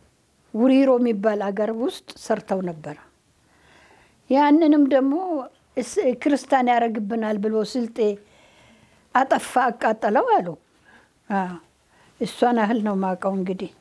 ውሪሮ የሚባል አገር ውስጥ ሰርተው ነበረ። ያንንም ደግሞ ክርስቲያን ያደርግብናል ብሎ ስልጤ አጠፋ አቃጠለው አሉ። እሷን ያህል ነው ማውቀው እንግዲህ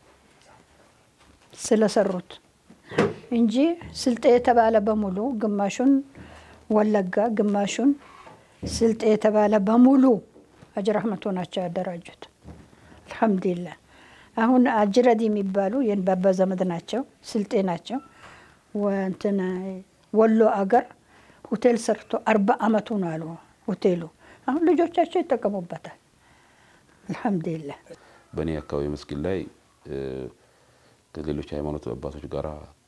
ስለሰሩት እንጂ ስልጤ የተባለ በሙሉ ግማሹን ወለጋ ግማሹን ስልጤ የተባለ በሙሉ ሀጂ ረህመቶ ናቸው ያደራጁት። አልሐምዱሊላህ አሁን አጅረድ የሚባሉ የንባባ ዘመድ ናቸው፣ ስልጤ ናቸው። እንትን ወሎ አገር ሆቴል ሰርቶ አርባ አመቱ ነው አሉ ሆቴሉ። አሁን ልጆቻቸው ይጠቀሙበታል። አልሐምዱሊላህ በእኔ አካባቢ መስጊድ ላይ ከሌሎች ሃይማኖት አባቶች ጋር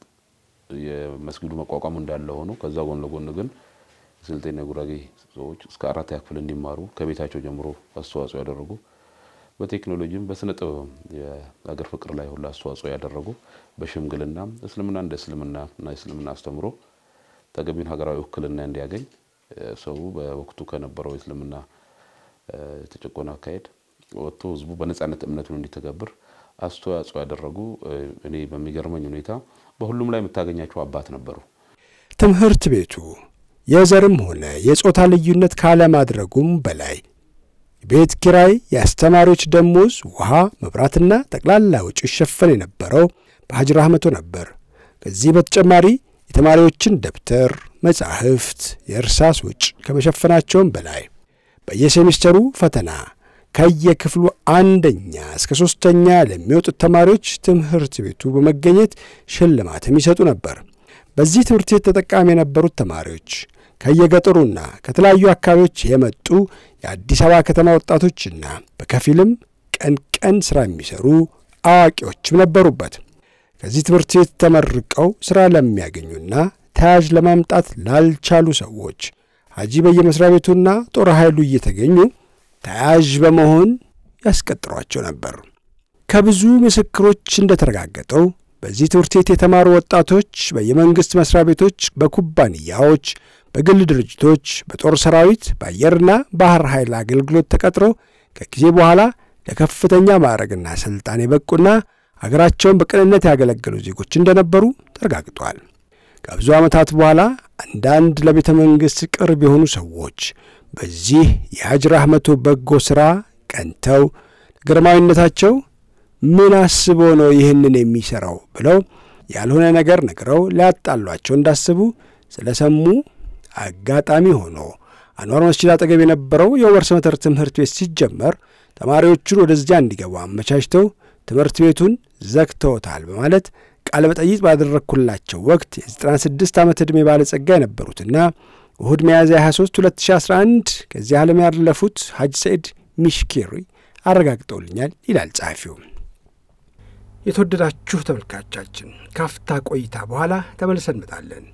የመስጊዱ መቋቋም እንዳለ ሆኖ ከዛ ጎን ለጎን ግን ስልጤና ጉራጌ ሰዎች እስከ አራተኛ ክፍል እንዲማሩ ከቤታቸው ጀምሮ አስተዋጽኦ ያደረጉ በቴክኖሎጂም በስነ ጥበብም የሀገር ፍቅር ላይ ሁሉ አስተዋጽኦ ያደረጉ በሽምግልና እስልምና እንደ እስልምና እና እስልምና አስተምሮ ተገቢውን ሀገራዊ ውክልና እንዲያገኝ ሰው በወቅቱ ከነበረው የእስልምና የተጨቆነ አካሄድ ወጥቶ ህዝቡ በነጻነት እምነቱን እንዲተገብር አስተዋጽኦ ያደረጉ እኔ በሚገርመኝ ሁኔታ በሁሉም ላይ የምታገኛቸው አባት ነበሩ። ትምህርት ቤቱ የዘርም ሆነ የጾታ ልዩነት ካለማድረጉም በላይ ቤት ኪራይ፣ የአስተማሪዎች ደሞዝ፣ ውሃ፣ መብራትና ጠቅላላ ወጪ ይሸፈን የነበረው በሀጂ ረህመቶ ነበር። ከዚህ በተጨማሪ የተማሪዎችን ደብተር፣ መጻሕፍት፣ የእርሳስ ወጪ ከመሸፈናቸውም በላይ በየሴሚስተሩ ፈተና ከየክፍሉ አንደኛ እስከ ሦስተኛ ለሚወጡት ተማሪዎች ትምህርት ቤቱ በመገኘት ሽልማትም ይሰጡ ነበር። በዚህ ትምህርት ቤት ተጠቃሚ የነበሩት ተማሪዎች ከየገጠሩና ከተለያዩ አካባቢዎች የመጡ የአዲስ አበባ ከተማ ወጣቶችና በከፊልም ቀን ቀን ሥራ የሚሠሩ አዋቂዎችም ነበሩበት። ከዚህ ትምህርት ቤት ተመርቀው ሥራ ለሚያገኙና ተያዥ ለማምጣት ላልቻሉ ሰዎች ሀጂ በየመሥሪያ ቤቱና ጦር ኃይሉ እየተገኙ ተያዥ በመሆን ያስቀጥሯቸው ነበር። ከብዙ ምስክሮች እንደተረጋገጠው በዚህ ትምህርት ቤት የተማሩ ወጣቶች በየመንግሥት መሥሪያ ቤቶች፣ በኩባንያዎች፣ በግል ድርጅቶች፣ በጦር ሰራዊት፣ በአየርና ባህር ኃይል አገልግሎት ተቀጥረው ከጊዜ በኋላ ለከፍተኛ ማዕረግና ሥልጣን የበቁና አገራቸውን በቅንነት ያገለገሉ ዜጎች እንደነበሩ ተረጋግጧል። ከብዙ ዓመታት በኋላ አንዳንድ ለቤተ መንግሥት ቅርብ የሆኑ ሰዎች በዚህ የሀጂ ረህመቶ በጎ ሥራ ቀንተው ግርማዊነታቸው ምን አስቦ ነው ይህንን የሚሠራው ብለው ያልሆነ ነገር ነግረው ሊያጣሏቸው እንዳስቡ ስለሰሙ አጋጣሚ ሆኖ አንዋር መስጂድ አጠገብ የነበረው የዑመር ሰመተር ትምህርት ቤት ሲጀመር ተማሪዎቹን ወደዚያ እንዲገቡ አመቻችተው ትምህርት ቤቱን ዘግተውታል በማለት ቃለ መጠይቅ ባደረግኩላቸው ወቅት የ96 ዓመት ዕድሜ ባለጸጋ የነበሩትና እሁድ ሚያዝያ 23 2011 ከዚህ ዓለም ያለፉት ሐጅ ሰኢድ ሚሽኪሪ አረጋግጠውልኛል ይላል ጸሐፊው። የተወደዳችሁ ተመልካቻችን ካፍታ ቆይታ በኋላ ተመልሰን እንመጣለን።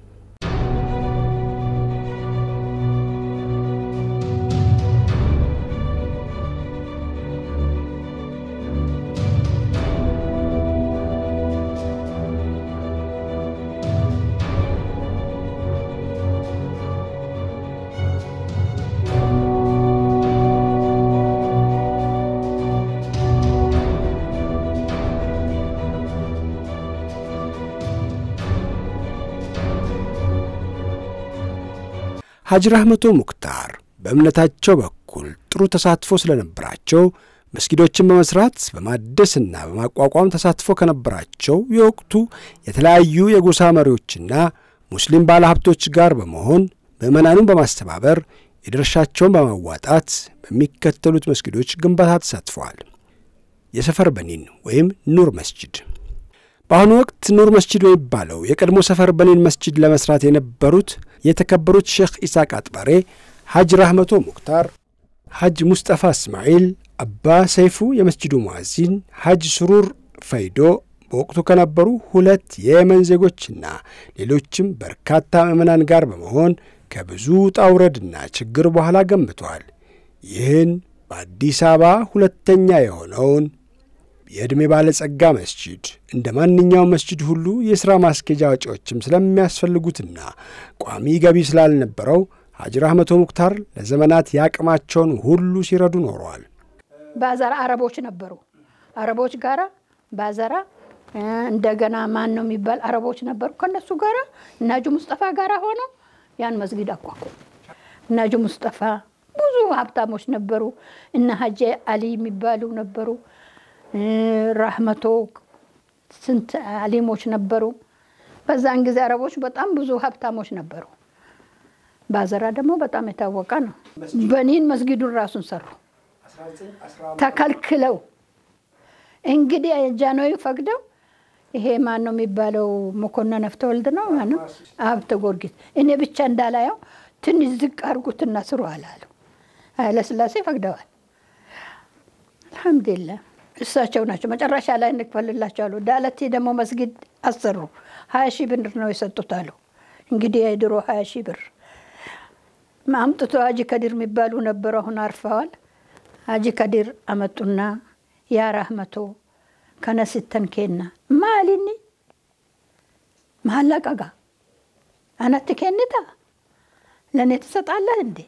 ሐጂ ረህመቶ ሙክታር በእምነታቸው በኩል ጥሩ ተሳትፎ ስለነበራቸው መስጊዶችን በመስራት በማደስና በማቋቋም ተሳትፎ ከነበራቸው የወቅቱ የተለያዩ የጎሳ መሪዎችና ሙስሊም ባለሀብቶች ጋር በመሆን ምዕመናኑን በማስተባበር የድርሻቸውን በማዋጣት በሚከተሉት መስጊዶች ግንባታ ተሳትፈዋል። የሰፈር በኒን ወይም ኑር መስጂድ በአሁኑ ወቅት ኑር መስጂድ የሚባለው የቀድሞ ሰፈር በኒን መስጂድ ለመስራት የነበሩት የተከበሩት ሼክ ኢሳቅ አጥባሬ፣ ሐጅ ረህመቶ ሙክታር፣ ሐጅ ሙስጠፋ እስማኤል፣ አባ ሰይፉ የመስጂዱ ሙዓዚን፣ ሐጅ ስሩር ፈይዶ በወቅቱ ከነበሩ ሁለት የየመን ዜጎችና ሌሎችም በርካታ ምዕመናን ጋር በመሆን ከብዙ ጣውረድና ችግር በኋላ ገንብተዋል። ይህን በአዲስ አበባ ሁለተኛ የሆነውን የዕድሜ ባለጸጋ መስጂድ እንደ ማንኛውም መስጂድ ሁሉ የሥራ ማስኬጃ ወጪዎችም ስለሚያስፈልጉትና ቋሚ ገቢ ስላልነበረው ሐጂ ረህመቶ ሙክታር ለዘመናት የአቅማቸውን ሁሉ ሲረዱ ኖረዋል። ባዛራ አረቦች ነበሩ። አረቦች ጋራ ባዛራ እንደገና ማን ነው የሚባል አረቦች ነበሩ። ከነሱ ጋራ እና ሐጂ ሙስጠፋ ጋራ ሆነው ያን መስጊድ አቋቁም እና ሀጂ ሙስጠፋ ብዙ ሀብታሞች ነበሩ። እና ሀጂ አሊ የሚባሉ ነበሩ። ራህመቶ ስንት አሊሞች ነበሩ። በዛን ጊዜ አረቦች በጣም ብዙ ሀብታሞች ነበሩ። ባዘራ ደግሞ በጣም የታወቀ ነው። በኒን መስጊዱን ራሱን ሰሩ ተከልክለው። እንግዲህ ጃንሆይ ፈቅደው ይሄ ማን ነው የሚባለው? መኮንን ነፍተወልድ ነው ማነው? ሀብተ ጊዮርጊስ እኔ ብቻ እንዳላየው ትንሽ ዝቅ አድርጉትና ስሩ አላሉ። ኃይለሥላሴ ፈቅደዋል። አልሐምዱሊላህ እሳቸው ናቸው መጨረሻ ላይ እንክፈልላቸው አሉ። ዳለቴ ደግሞ መስጊድ አሰሩ። ሀያ ሺህ ብር ነው የሰጡት አሉ። እንግዲህ የድሮ ሀያ ሺህ ብር አምጥቶ ሀጂ ከዲር የሚባሉ ነበሩ። አሁን አርፈዋል። ሀጂ ከዲር አመጡና ያ ራህመቶ ከነስተን ኬና ማሊኒ ማለቀጋ አነት ኬንታ ለእኔ ትሰጣለህ እንዴ?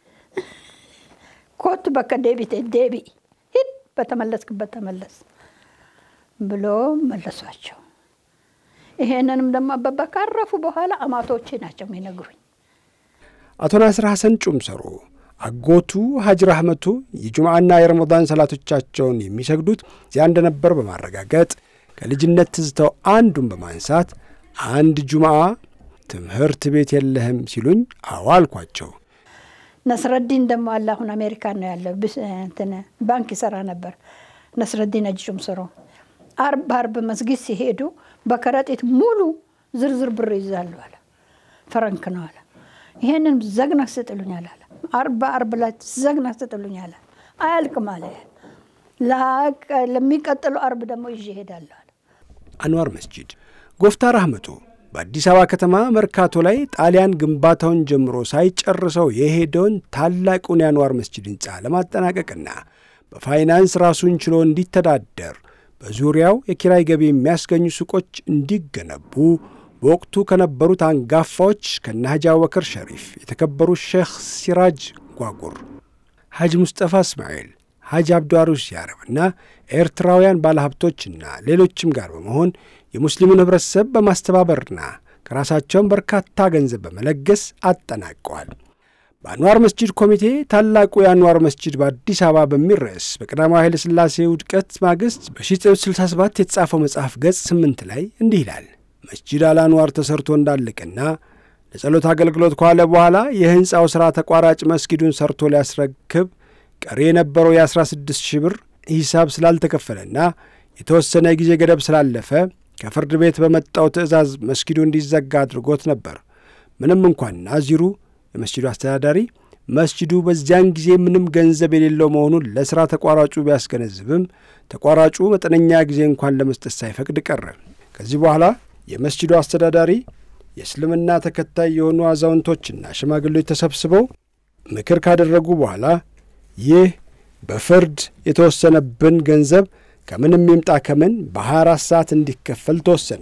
ኮት በከ ዴቢቴ ዴቢ ሂድ በተመለስክበት ተመለስ ብሎ መለሷቸው። ይሄንንም ደግሞ አበባ ካረፉ በኋላ አማቶቼ ናቸው የሚነግሩኝ። አቶ ናስር ሐሰን ጩምሰሮ አጎቱ ሀጅ ራህመቱ የጁምዓና የረመዳን ሰላቶቻቸውን የሚሰግዱት እዚያ እንደነበር በማረጋገጥ ከልጅነት ትዝተው አንዱን በማንሳት አንድ ጁምዓ ትምህርት ቤት የለህም ሲሉኝ አዎ አልኳቸው። ነስረዲን ደግሞ አለ አሁን አሜሪካን ነው ያለው። እንትን ባንክ ይሰራ ነበር። ነስረዲን ሀጂ ጩምሰሮ አርብ አርብ መስጊድ ሲሄዱ በከረጢት ሙሉ ዝርዝር ብር ይዛሉ አለ። ፈረንክ ነው አለ። ይሄንን ዘግነህ ስጥሉኛል አለ። አርባ አርብ ላይ ዘግነህ ስጥሉኛል አያልቅም አለ። ለሚቀጥለው አርብ ደግሞ ይዤ እሄዳለሁ አለ። አንዋር መስጂድ ጎፍታ ራህመቱ በአዲስ አበባ ከተማ መርካቶ ላይ ጣሊያን ግንባታውን ጀምሮ ሳይጨርሰው የሄደውን ታላቁን የአንዋር መስጂድ ሕንፃ ለማጠናቀቅና በፋይናንስ ራሱን ችሎ እንዲተዳደር በዙሪያው የኪራይ ገቢ የሚያስገኙ ሱቆች እንዲገነቡ በወቅቱ ከነበሩት አንጋፋዎች ከነ ሐጂ አቡበከር ሸሪፍ የተከበሩ ሼኽ ሲራጅ ጓጉር፣ ሐጅ ሙስጠፋ እስማኤል፣ ሐጅ አብዱ አሩስ ያረብና ኤርትራውያን ባለሀብቶችና ሌሎችም ጋር በመሆን የሙስሊሙን ኅብረተሰብ በማስተባበርና ከራሳቸውን በርካታ ገንዘብ በመለገስ አጠናቀዋል። በአንዋር መስጂድ ኮሚቴ ታላቁ የአንዋር መስጂድ በአዲስ አበባ በሚል ርዕስ በቀዳማዊ ኃይለ ሥላሴ ውድቀት ማግስት በ1967 የተጻፈው መጽሐፍ ገጽ 8 ላይ እንዲህ ይላል። መስጂድ አልአንዋር ተሰርቶ እንዳለቀና ለጸሎት አገልግሎት ከዋለ በኋላ የሕንፃው ሥራ ተቋራጭ መስጊዱን ሰርቶ ሊያስረክብ ቀሪ የነበረው የ16 ሺህ ብር ሂሳብ ስላልተከፈለና የተወሰነ ጊዜ ገደብ ስላለፈ ከፍርድ ቤት በመጣው ትዕዛዝ መስጊዱ እንዲዘጋ አድርጎት ነበር። ምንም እንኳን ናዚሩ የመስጂዱ አስተዳዳሪ መስጂዱ በዚያን ጊዜ ምንም ገንዘብ የሌለው መሆኑን ለሥራ ተቋራጩ ቢያስገነዝብም ተቋራጩ መጠነኛ ጊዜ እንኳን ለመስጠት ሳይፈቅድ ቀረ። ከዚህ በኋላ የመስጂዱ አስተዳዳሪ የእስልምና ተከታይ የሆኑ አዛውንቶችና ሽማግሌዎች ተሰብስበው ምክር ካደረጉ በኋላ ይህ በፍርድ የተወሰነብን ገንዘብ ከምንም ይምጣ ከምን በ24 ሰዓት እንዲከፈል ተወሰነ።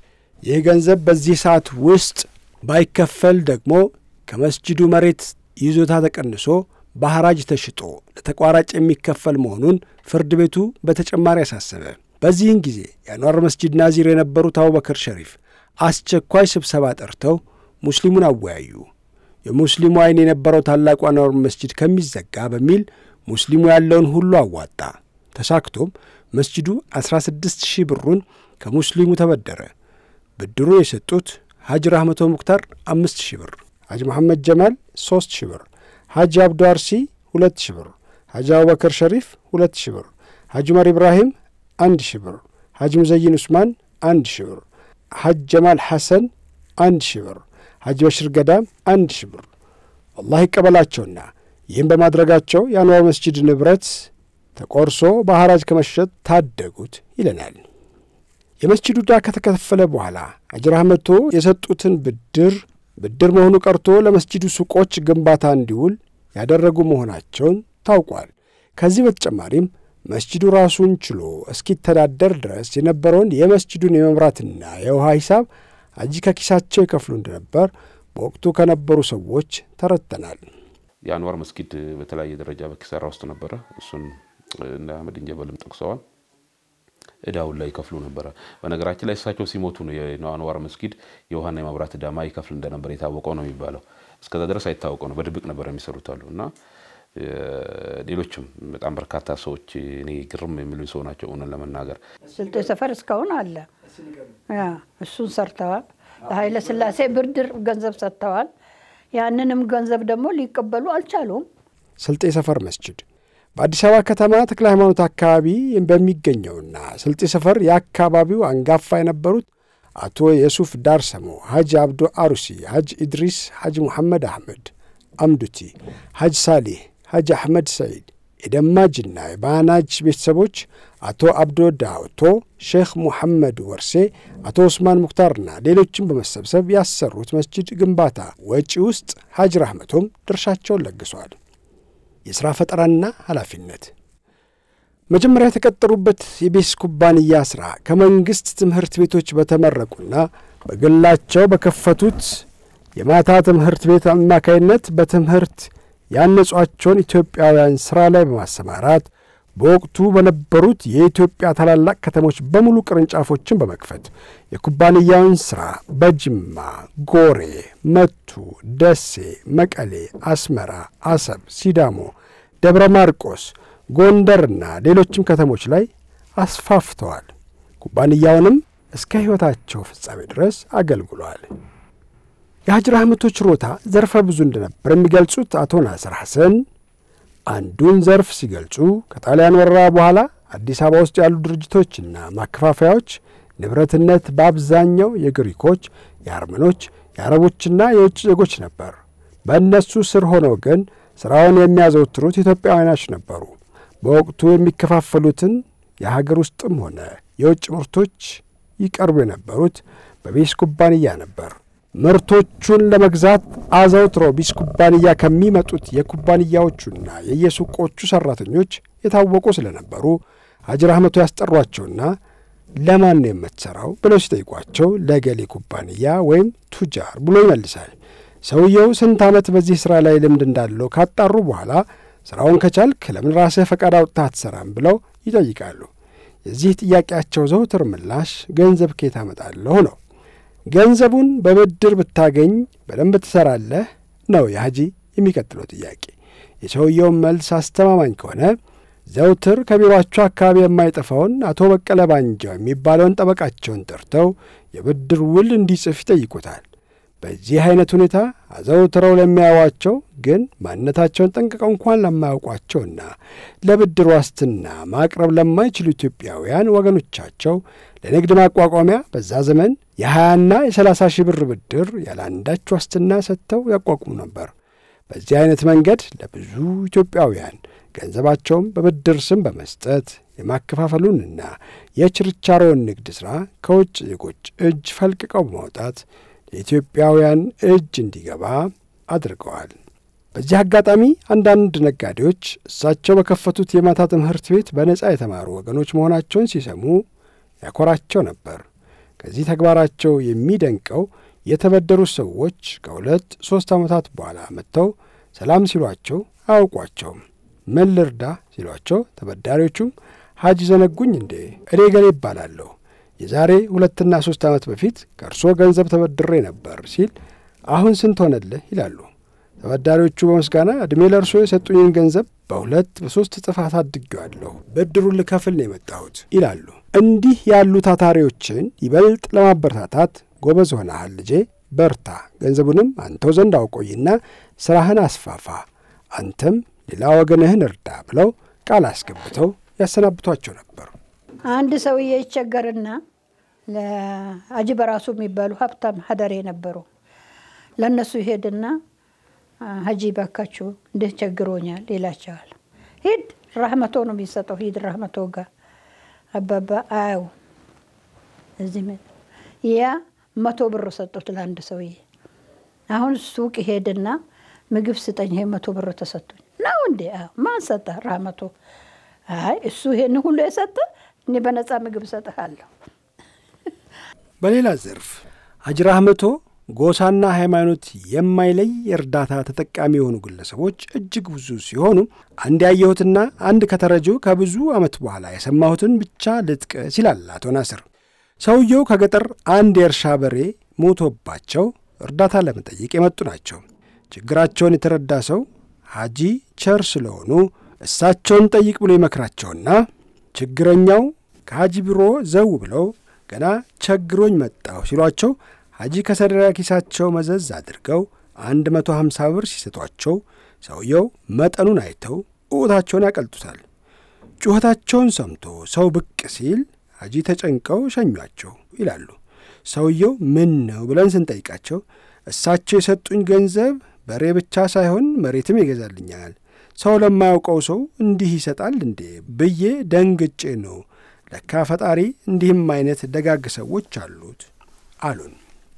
ይህ ገንዘብ በዚህ ሰዓት ውስጥ ባይከፈል ደግሞ ከመስጂዱ መሬት ይዞታ ተቀንሶ በሐራጅ ተሽጦ ለተቋራጭ የሚከፈል መሆኑን ፍርድ ቤቱ በተጨማሪ አሳሰበ። በዚህን ጊዜ የአንዋር መስጂድ ናዚር የነበሩት አቡበከር ሸሪፍ አስቸኳይ ስብሰባ ጠርተው ሙስሊሙን አወያዩ። የሙስሊሙ ዓይን የነበረው ታላቁ አንዋር መስጂድ ከሚዘጋ በሚል ሙስሊሙ ያለውን ሁሉ አዋጣ። ተሳክቶም መስጂዱ 16 ሺህ ብሩን ከሙስሊሙ ተበደረ። ብድሩ የሰጡት ሐጅ ራህመቶ ሙክታር አምስት ሺህ ብር፣ ሐጅ መሐመድ ጀማል ሦስት ሺህ ብር፣ ሐጅ አብዱ አርሲ ሁለት ሺህ ብር፣ ሐጅ አቡበከር ሸሪፍ ሁለት ሺህ ብር፣ ሐጅ ዑመር ኢብራሂም አንድ ሺህ ብር፣ ሐጅ ሙዘይን ዑስማን አንድ ሺህ ብር፣ ሐጅ ጀማል ሐሰን አንድ ሺህ ብር፣ ሐጅ በሽር ገዳም አንድ ሺህ ብር። አላህ ይቀበላቸውና ይህም በማድረጋቸው የአንዋር መስጂድ ንብረት ተቆርሶ በሐራጅ ከመሸጥ ታደጉት ይለናል። የመስጂዱ ዕዳ ከተከፈለ በኋላ ሐጅ ራህመቶ የሰጡትን ብድር ብድር መሆኑ ቀርቶ ለመስጂዱ ሱቆች ግንባታ እንዲውል ያደረጉ መሆናቸውን ታውቋል። ከዚህ በተጨማሪም መስጂዱ ራሱን ችሎ እስኪተዳደር ድረስ የነበረውን የመስጂዱን የመብራትና የውሃ ሂሳብ ሐጂ ከኪሳቸው ይከፍሉ እንደነበር በወቅቱ ከነበሩ ሰዎች ተረድተናል። የአንዋር መስጊድ በተለያየ ደረጃ በኪሳራ ውስጥ ነበረ። እሱን እነ አህመድ እንጀበልም ጠቅሰዋል። እዳውን ላይ ይከፍሉ ነበረ። በነገራችን ላይ እሳቸው ሲሞቱ ነው የአንዋር መስጊድ የውሃና የመብራት እዳ ማይከፍል እንደነበር የታወቀው ነው የሚባለው። እስከዛ ድረስ አይታወቀው ነው። በድብቅ ነበር የሚሰሩት አሉ እና ሌሎችም በጣም በርካታ ሰዎች እኔ ግርም የሚሉ ሰው ናቸው። እውነት ለመናገር ስልጤ ሰፈር እስካሁን አለ። እሱን ሰርተዋል። ለኃይለ ሥላሴ ብድር ገንዘብ ሰጥተዋል። ያንንም ገንዘብ ደግሞ ሊቀበሉ አልቻሉም። ስልጤ ሰፈር መስጅድ በአዲስ አበባ ከተማ ተክለ ሃይማኖት አካባቢ በሚገኘውና ስልጤ ሰፈር የአካባቢው አንጋፋ የነበሩት አቶ የሱፍ ዳርሰሞ፣ ሐጅ አብዶ አሩሲ፣ ሐጅ ኢድሪስ፣ ሐጅ ሙሐመድ አሕመድ አምዱቲ፣ ሐጅ ሳሌህ፣ ሐጅ አሕመድ ሰዒድ የደማጅና የባናጅ ቤተሰቦች አቶ አብዶ ዳውቶ፣ ሼክ ሙሐመድ ወርሴ፣ አቶ ኡስማን ሙክታርና ሌሎችን በመሰብሰብ ያሰሩት መስጅድ ግንባታ ወጪ ውስጥ ሐጅ ራህመቶም ድርሻቸውን ለግሷል። የሥራ ፈጠራና ኃላፊነት መጀመሪያ የተቀጠሩበት የቤስ ኩባንያ ሥራ ከመንግሥት ትምህርት ቤቶች በተመረቁና በግላቸው በከፈቱት የማታ ትምህርት ቤት አማካይነት በትምህርት ያነጿቸውን ኢትዮጵያውያን ሥራ ላይ በማሰማራት በወቅቱ በነበሩት የኢትዮጵያ ታላላቅ ከተሞች በሙሉ ቅርንጫፎችን በመክፈት የኩባንያውን ሥራ በጅማ፣ ጎሬ፣ መቱ፣ ደሴ፣ መቀሌ፣ አስመራ፣ አሰብ፣ ሲዳሞ፣ ደብረ ማርቆስ፣ ጎንደርና ሌሎችም ከተሞች ላይ አስፋፍተዋል። ኩባንያውንም እስከ ሕይወታቸው ፍጻሜ ድረስ አገልግሏል። የሐጅ ራህመቶ ችሮታ ዘርፈ ብዙ እንደነበር የሚገልጹት አቶ ናስር ሐሰን አንዱን ዘርፍ ሲገልጹ ከጣሊያን ወረራ በኋላ አዲስ አበባ ውስጥ ያሉ ድርጅቶችና ማከፋፈያዎች ንብረትነት በአብዛኛው የግሪኮች፣ የአርመኖች፣ የአረቦችና የውጭ ዜጎች ነበር። በእነሱ ስር ሆነው ግን ሥራውን የሚያዘወትሩት ኢትዮጵያውያኖች ነበሩ። በወቅቱ የሚከፋፈሉትን የሀገር ውስጥም ሆነ የውጭ ምርቶች ይቀርቡ የነበሩት በቤስ ኩባንያ ነበር። ምርቶቹን ለመግዛት አዘውትረው ቢስ ኩባንያ ከሚመጡት የኩባንያዎቹና የየሱቆቹ ሠራተኞች የታወቁ ስለነበሩ ሐጅ ራህመቶ ያስጠሯቸውና ለማን ነው የምትሠራው ብለው ሲጠይቋቸው ለገሌ ኩባንያ ወይም ቱጃር ብሎ ይመልሳል። ሰውየው ስንት ዓመት በዚህ ሥራ ላይ ልምድ እንዳለው ካጣሩ በኋላ ሥራውን ከቻልክ ለምን ራስህ ፈቃድ አውጥተህ አትሠራም ብለው ይጠይቃሉ። የዚህ ጥያቄያቸው ዘውትር ምላሽ ገንዘብ ከየት አመጣለሁ ነው። ገንዘቡን በብድር ብታገኝ በደንብ ትሠራለህ ነው የሐጂ የሚቀጥለው ጥያቄ። የሰውየውን መልስ አስተማማኝ ከሆነ ዘውትር ከቢሮአቸው አካባቢ የማይጠፋውን አቶ በቀለ ባንጃው የሚባለውን ጠበቃቸውን ጠርተው የብድር ውል እንዲጽፍ ይጠይቁታል። በዚህ አይነት ሁኔታ አዘውትረው ለሚያዩዋቸው ግን ማንነታቸውን ጠንቅቀው እንኳን ለማያውቋቸውና ለብድር ዋስትና ማቅረብ ለማይችሉ ኢትዮጵያውያን ወገኖቻቸው ለንግድ ማቋቋሚያ በዛ ዘመን የሀያና የሰላሳ ሺህ ብር ብድር ያለ አንዳች ዋስትና ሰጥተው ያቋቁሙ ነበር። በዚህ አይነት መንገድ ለብዙ ኢትዮጵያውያን ገንዘባቸውን በብድር ስም በመስጠት የማከፋፈሉንና የችርቻሮውን ንግድ ሥራ ከውጭ ዜጎች እጅ ፈልቅቀው በማውጣት የኢትዮጵያውያን እጅ እንዲገባ አድርገዋል። በዚህ አጋጣሚ አንዳንድ ነጋዴዎች እሳቸው በከፈቱት የማታ ትምህርት ቤት በነጻ የተማሩ ወገኖች መሆናቸውን ሲሰሙ ያኮራቸው ነበር። ከዚህ ተግባራቸው የሚደንቀው የተበደሩት ሰዎች ከሁለት ሦስት ዓመታት በኋላ መጥተው ሰላም ሲሏቸው አያውቋቸውም። ምን ልርዳ ሲሏቸው ተበዳሪዎቹም ሐጅ ዘነጉኝ እንዴ እኔ ገሌ ይባላለሁ የዛሬ ሁለትና ሦስት ዓመት በፊት ከእርሶ ገንዘብ ተበድሬ ነበር ሲል አሁን ስንት ሆነልህ ይላሉ። ተበዳሪዎቹ በምስጋና ዕድሜ ለእርሶ የሰጡኝን ገንዘብ በሁለት በሦስት እጥፍ አሳድጌዋለሁ፣ ብድሩን ልከፍል ነው የመጣሁት ይላሉ። እንዲህ ያሉ ታታሪዎችን ይበልጥ ለማበረታታት ጎበዝ ሆነሃል ልጄ፣ በርታ፣ ገንዘቡንም አንተው ዘንድ አውቆይና ሥራህን አስፋፋ፣ አንተም ሌላ ወገንህን እርዳ ብለው ቃል አስገብተው ያሰናብቷቸው ነበር። አንድ ሰውዬ ይቸገርና ለአጂ በራሱ የሚባሉ ሀብታም ሀደሬ ነበሩ። ለእነሱ ይሄድና ሀጂ ባካችሁ እንዴት ቸግሮኛል ይላቸዋል። ሂድ ራህመቶ ነው የሚሰጠው። ሂድ ራህመቶ ጋር አባባ አያው እዚህ ያ መቶ ብር ሰጡት ለአንድ ሰውዬ። አሁን ሱቅ ሄድና ምግብ ስጠኝ፣ ይሄ መቶ ብር ተሰጡኝ ነው እንዴ? ማን ሰጠ? ራህመቶ። አይ እሱ ይሄን ሁሉ የሰጠ እኔ በነፃ ምግብ እሰጥሃለሁ። በሌላ ዘርፍ ሐጅ ራህመቶ ጎሳና ሃይማኖት የማይለይ የእርዳታ ተጠቃሚ የሆኑ ግለሰቦች እጅግ ብዙ ሲሆኑ አንድ ያየሁትና አንድ ከተረጂው ከብዙ ዓመት በኋላ የሰማሁትን ብቻ ልጥቀስ ይላል አቶ ናስር። ሰውየው ከገጠር አንድ የእርሻ በሬ ሞቶባቸው እርዳታ ለመጠየቅ የመጡ ናቸው። ችግራቸውን የተረዳ ሰው ሐጂ ቸር ስለሆኑ እሳቸውን ጠይቅ ብሎ ይመክራቸውና ችግረኛው ከሐጂ ቢሮ ዘው ብለው ገና ቸግሮኝ መጣሁ ሲሏቸው ሐጂ ከሰደራ ኪሳቸው መዘዝ አድርገው አንድ መቶ ሀምሳ ብር ሲሰጧቸው ሰውየው መጠኑን አይተው እውታቸውን ያቀልጡታል። ጩኸታቸውን ሰምቶ ሰው ብቅ ሲል ሐጂ ተጨንቀው ሸኟቸው ይላሉ። ሰውየው ምን ነው ብለን ስንጠይቃቸው እሳቸው የሰጡኝ ገንዘብ በሬ ብቻ ሳይሆን መሬትም ይገዛልኛል። ሰው ለማያውቀው ሰው እንዲህ ይሰጣል እንዴ ብዬ ደንግጬ ነው። ለካ ፈጣሪ እንዲህም አይነት ደጋግ ሰዎች አሉት አሉን።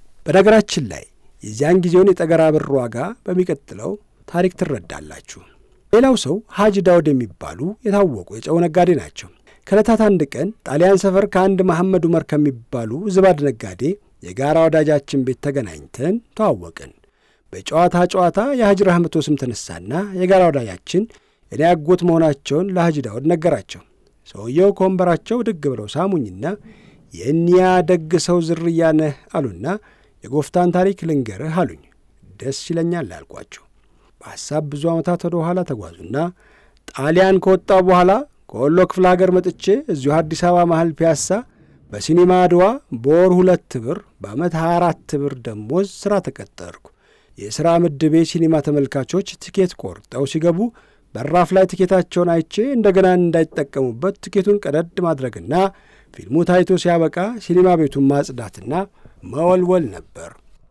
በነገራችን ላይ የዚያን ጊዜውን የጠገራ ብር ዋጋ በሚቀጥለው ታሪክ ትረዳላችሁ። ሌላው ሰው ሐጂ ዳውድ የሚባሉ የታወቁ የጨው ነጋዴ ናቸው። ከዕለታት አንድ ቀን ጣሊያን ሰፈር ከአንድ መሐመድ ዑመር ከሚባሉ ዝባድ ነጋዴ የጋራ ወዳጃችን ቤት ተገናኝተን ተዋወቅን። በጨዋታ ጨዋታ የሐጂ ራህመቶ ስም ተነሳና የጋራ ወዳጃችን እኔ አጎት መሆናቸውን ለሐጂ ዳውድ ነገራቸው። ሰውየው ከወንበራቸው ድግ ብለው ሳሙኝና የእኒያ ደግ ሰው ዝርያ ነህ አሉና የጎፍታን ታሪክ ልንገርህ አሉኝ። ደስ ይለኛል አልኳቸው። በሐሳብ ብዙ ዓመታት ወደ ኋላ ተጓዙና ጣሊያን ከወጣው በኋላ ከወሎ ክፍለ ሀገር መጥቼ እዚሁ አዲስ አበባ መሀል ፒያሳ በሲኒማ አድዋ በወር ሁለት ብር በዓመት 24 ብር ደሞዝ ሥራ ተቀጠርኩ። የሥራ ምድቤ ሲኒማ ተመልካቾች ትኬት ቆርጠው ሲገቡ በራፍ ላይ ትኬታቸውን አይቼ እንደገና እንዳይጠቀሙበት ትኬቱን ቀደድ ማድረግና ፊልሙ ታይቶ ሲያበቃ ሲኒማ ቤቱን ማጽዳትና መወልወል ነበር።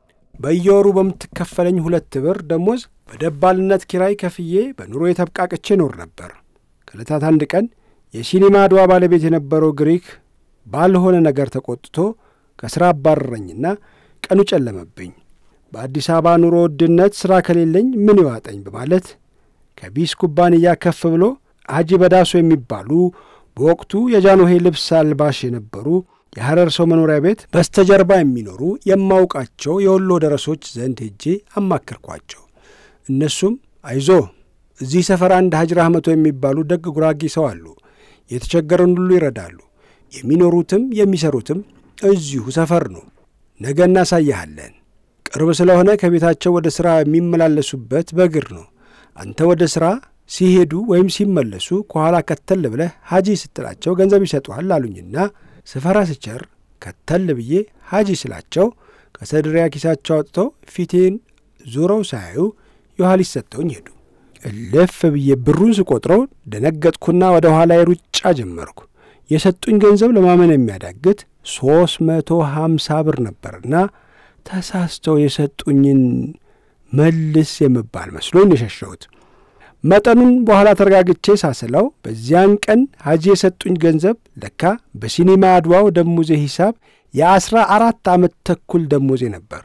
በየወሩ በምትከፈለኝ ሁለት ብር ደሞዝ በደባልነት ኪራይ ከፍዬ በኑሮ የተብቃቅቼ ኖር ነበር። ከዕለታት አንድ ቀን የሲኒማ አድዋ ባለቤት የነበረው ግሪክ ባልሆነ ነገር ተቆጥቶ ከሥራ አባረረኝና ቀኑ ጨለመብኝ። በአዲስ አበባ ኑሮ ውድነት ሥራ ከሌለኝ ምን ይዋጠኝ በማለት ከቢስ ኩባንያ ከፍ ብሎ ሐጂ በዳሶ የሚባሉ በወቅቱ የጃንሆይ ልብስ አልባሽ የነበሩ የሐረር ሰው መኖሪያ ቤት በስተጀርባ የሚኖሩ የማውቃቸው የወሎ ደረሶች ዘንድ ሄጄ አማከርኳቸው። እነሱም አይዞ እዚህ ሰፈር አንድ ሐጂ ራህመቶ የሚባሉ ደግ ጉራጌ ሰው አሉ። የተቸገረን ሁሉ ይረዳሉ። የሚኖሩትም የሚሰሩትም እዚሁ ሰፈር ነው። ነገ እናሳይሃለን። ቅርብ ስለሆነ ከቤታቸው ወደ ሥራ የሚመላለሱበት በእግር ነው። አንተ ወደ ሥራ ሲሄዱ ወይም ሲመለሱ ከኋላ ከተል ብለህ ሐጂ ስትላቸው ገንዘብ ይሰጡሃል አሉኝና ስፈራ ስቸር ከተል ብዬ ሐጂ ስላቸው ከሰድሪያ ኪሳቸው አውጥተው ፊቴን ዙረው ሳያዩ የኋሊት ሰጥተውኝ ሄዱ። እልፍ ብዬ ብሩን ስቆጥረው ደነገጥኩና ወደ ኋላ ሩጫ ጀመርኩ። የሰጡኝ ገንዘብ ለማመን የሚያዳግት ሦስት መቶ ሀምሳ ብር ነበርና ተሳስተው የሰጡኝን መልስ የምባል መስሎኝ የሸሸሁት። መጠኑን በኋላ ተረጋግቼ ሳስለው በዚያን ቀን ሐጂ የሰጡኝ ገንዘብ ለካ በሲኒማ አድዋው ደሞዜ ሂሳብ የአስራ አራት ዓመት ተኩል ደሞዜ ነበር።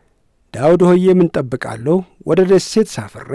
ዳውድ ሆዬ ምን ጠብቃለሁ? ወደ ደሴት ሳፍሬ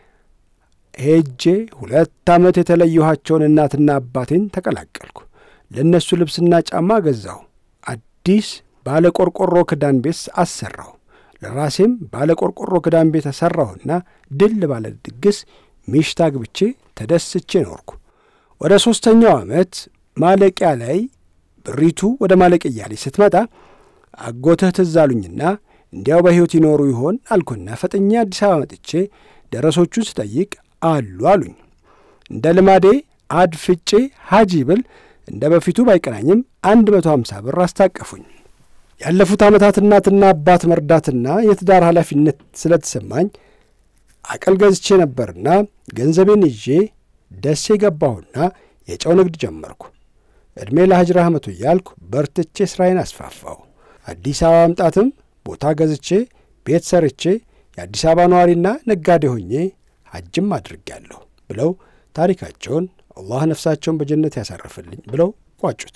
ሄጄ ሁለት ዓመት የተለየኋቸውን እናትና አባቴን ተቀላቀልኩ። ለእነሱ ልብስና ጫማ ገዛሁ። አዲስ ባለ ቆርቆሮ ክዳን ቤት አሰራሁ። ለራሴም ባለ ቆርቆሮ ክዳን ቤት አሠራሁና ድል ባለ ድግስ ሚሽት አግብቼ ተደስቼ ኖርኩ። ወደ ሦስተኛው ዓመት ማለቂያ ላይ ብሪቱ ወደ ማለቅያ ላይ ስትመጣ አጎትህ ትዝ አሉኝና እንዲያው በሕይወት ይኖሩ ይሆን አልኩና ፈጥኜ አዲስ አበባ መጥቼ ደረሶቹን ስጠይቅ አሉ አሉኝ። እንደ ልማዴ አድፍጬ ሐጂ ብል እንደ በፊቱ ባይቀናኝም አንድ መቶ ሀምሳ ብር አስታቀፉኝ። ያለፉት ዓመታት እናትና አባት መርዳትና የትዳር ኃላፊነት ስለተሰማኝ አቀል ገዝቼ ነበርና ገንዘቤን ይዤ ደሴ ገባሁና የጨው ንግድ ጀመርኩ። ዕድሜ ለሐጂ ራህመቱ እያልኩ በርትቼ ሥራዬን አስፋፋሁ። አዲስ አበባ መምጣትም ቦታ ገዝቼ ቤት ሰርቼ የአዲስ አበባ ነዋሪና ነጋዴ ሆኜ ሐጅም አድርጌያለሁ ብለው ታሪካቸውን አላህ ነፍሳቸውን በጀነት ያሳርፍልኝ ብለው ቋጩት።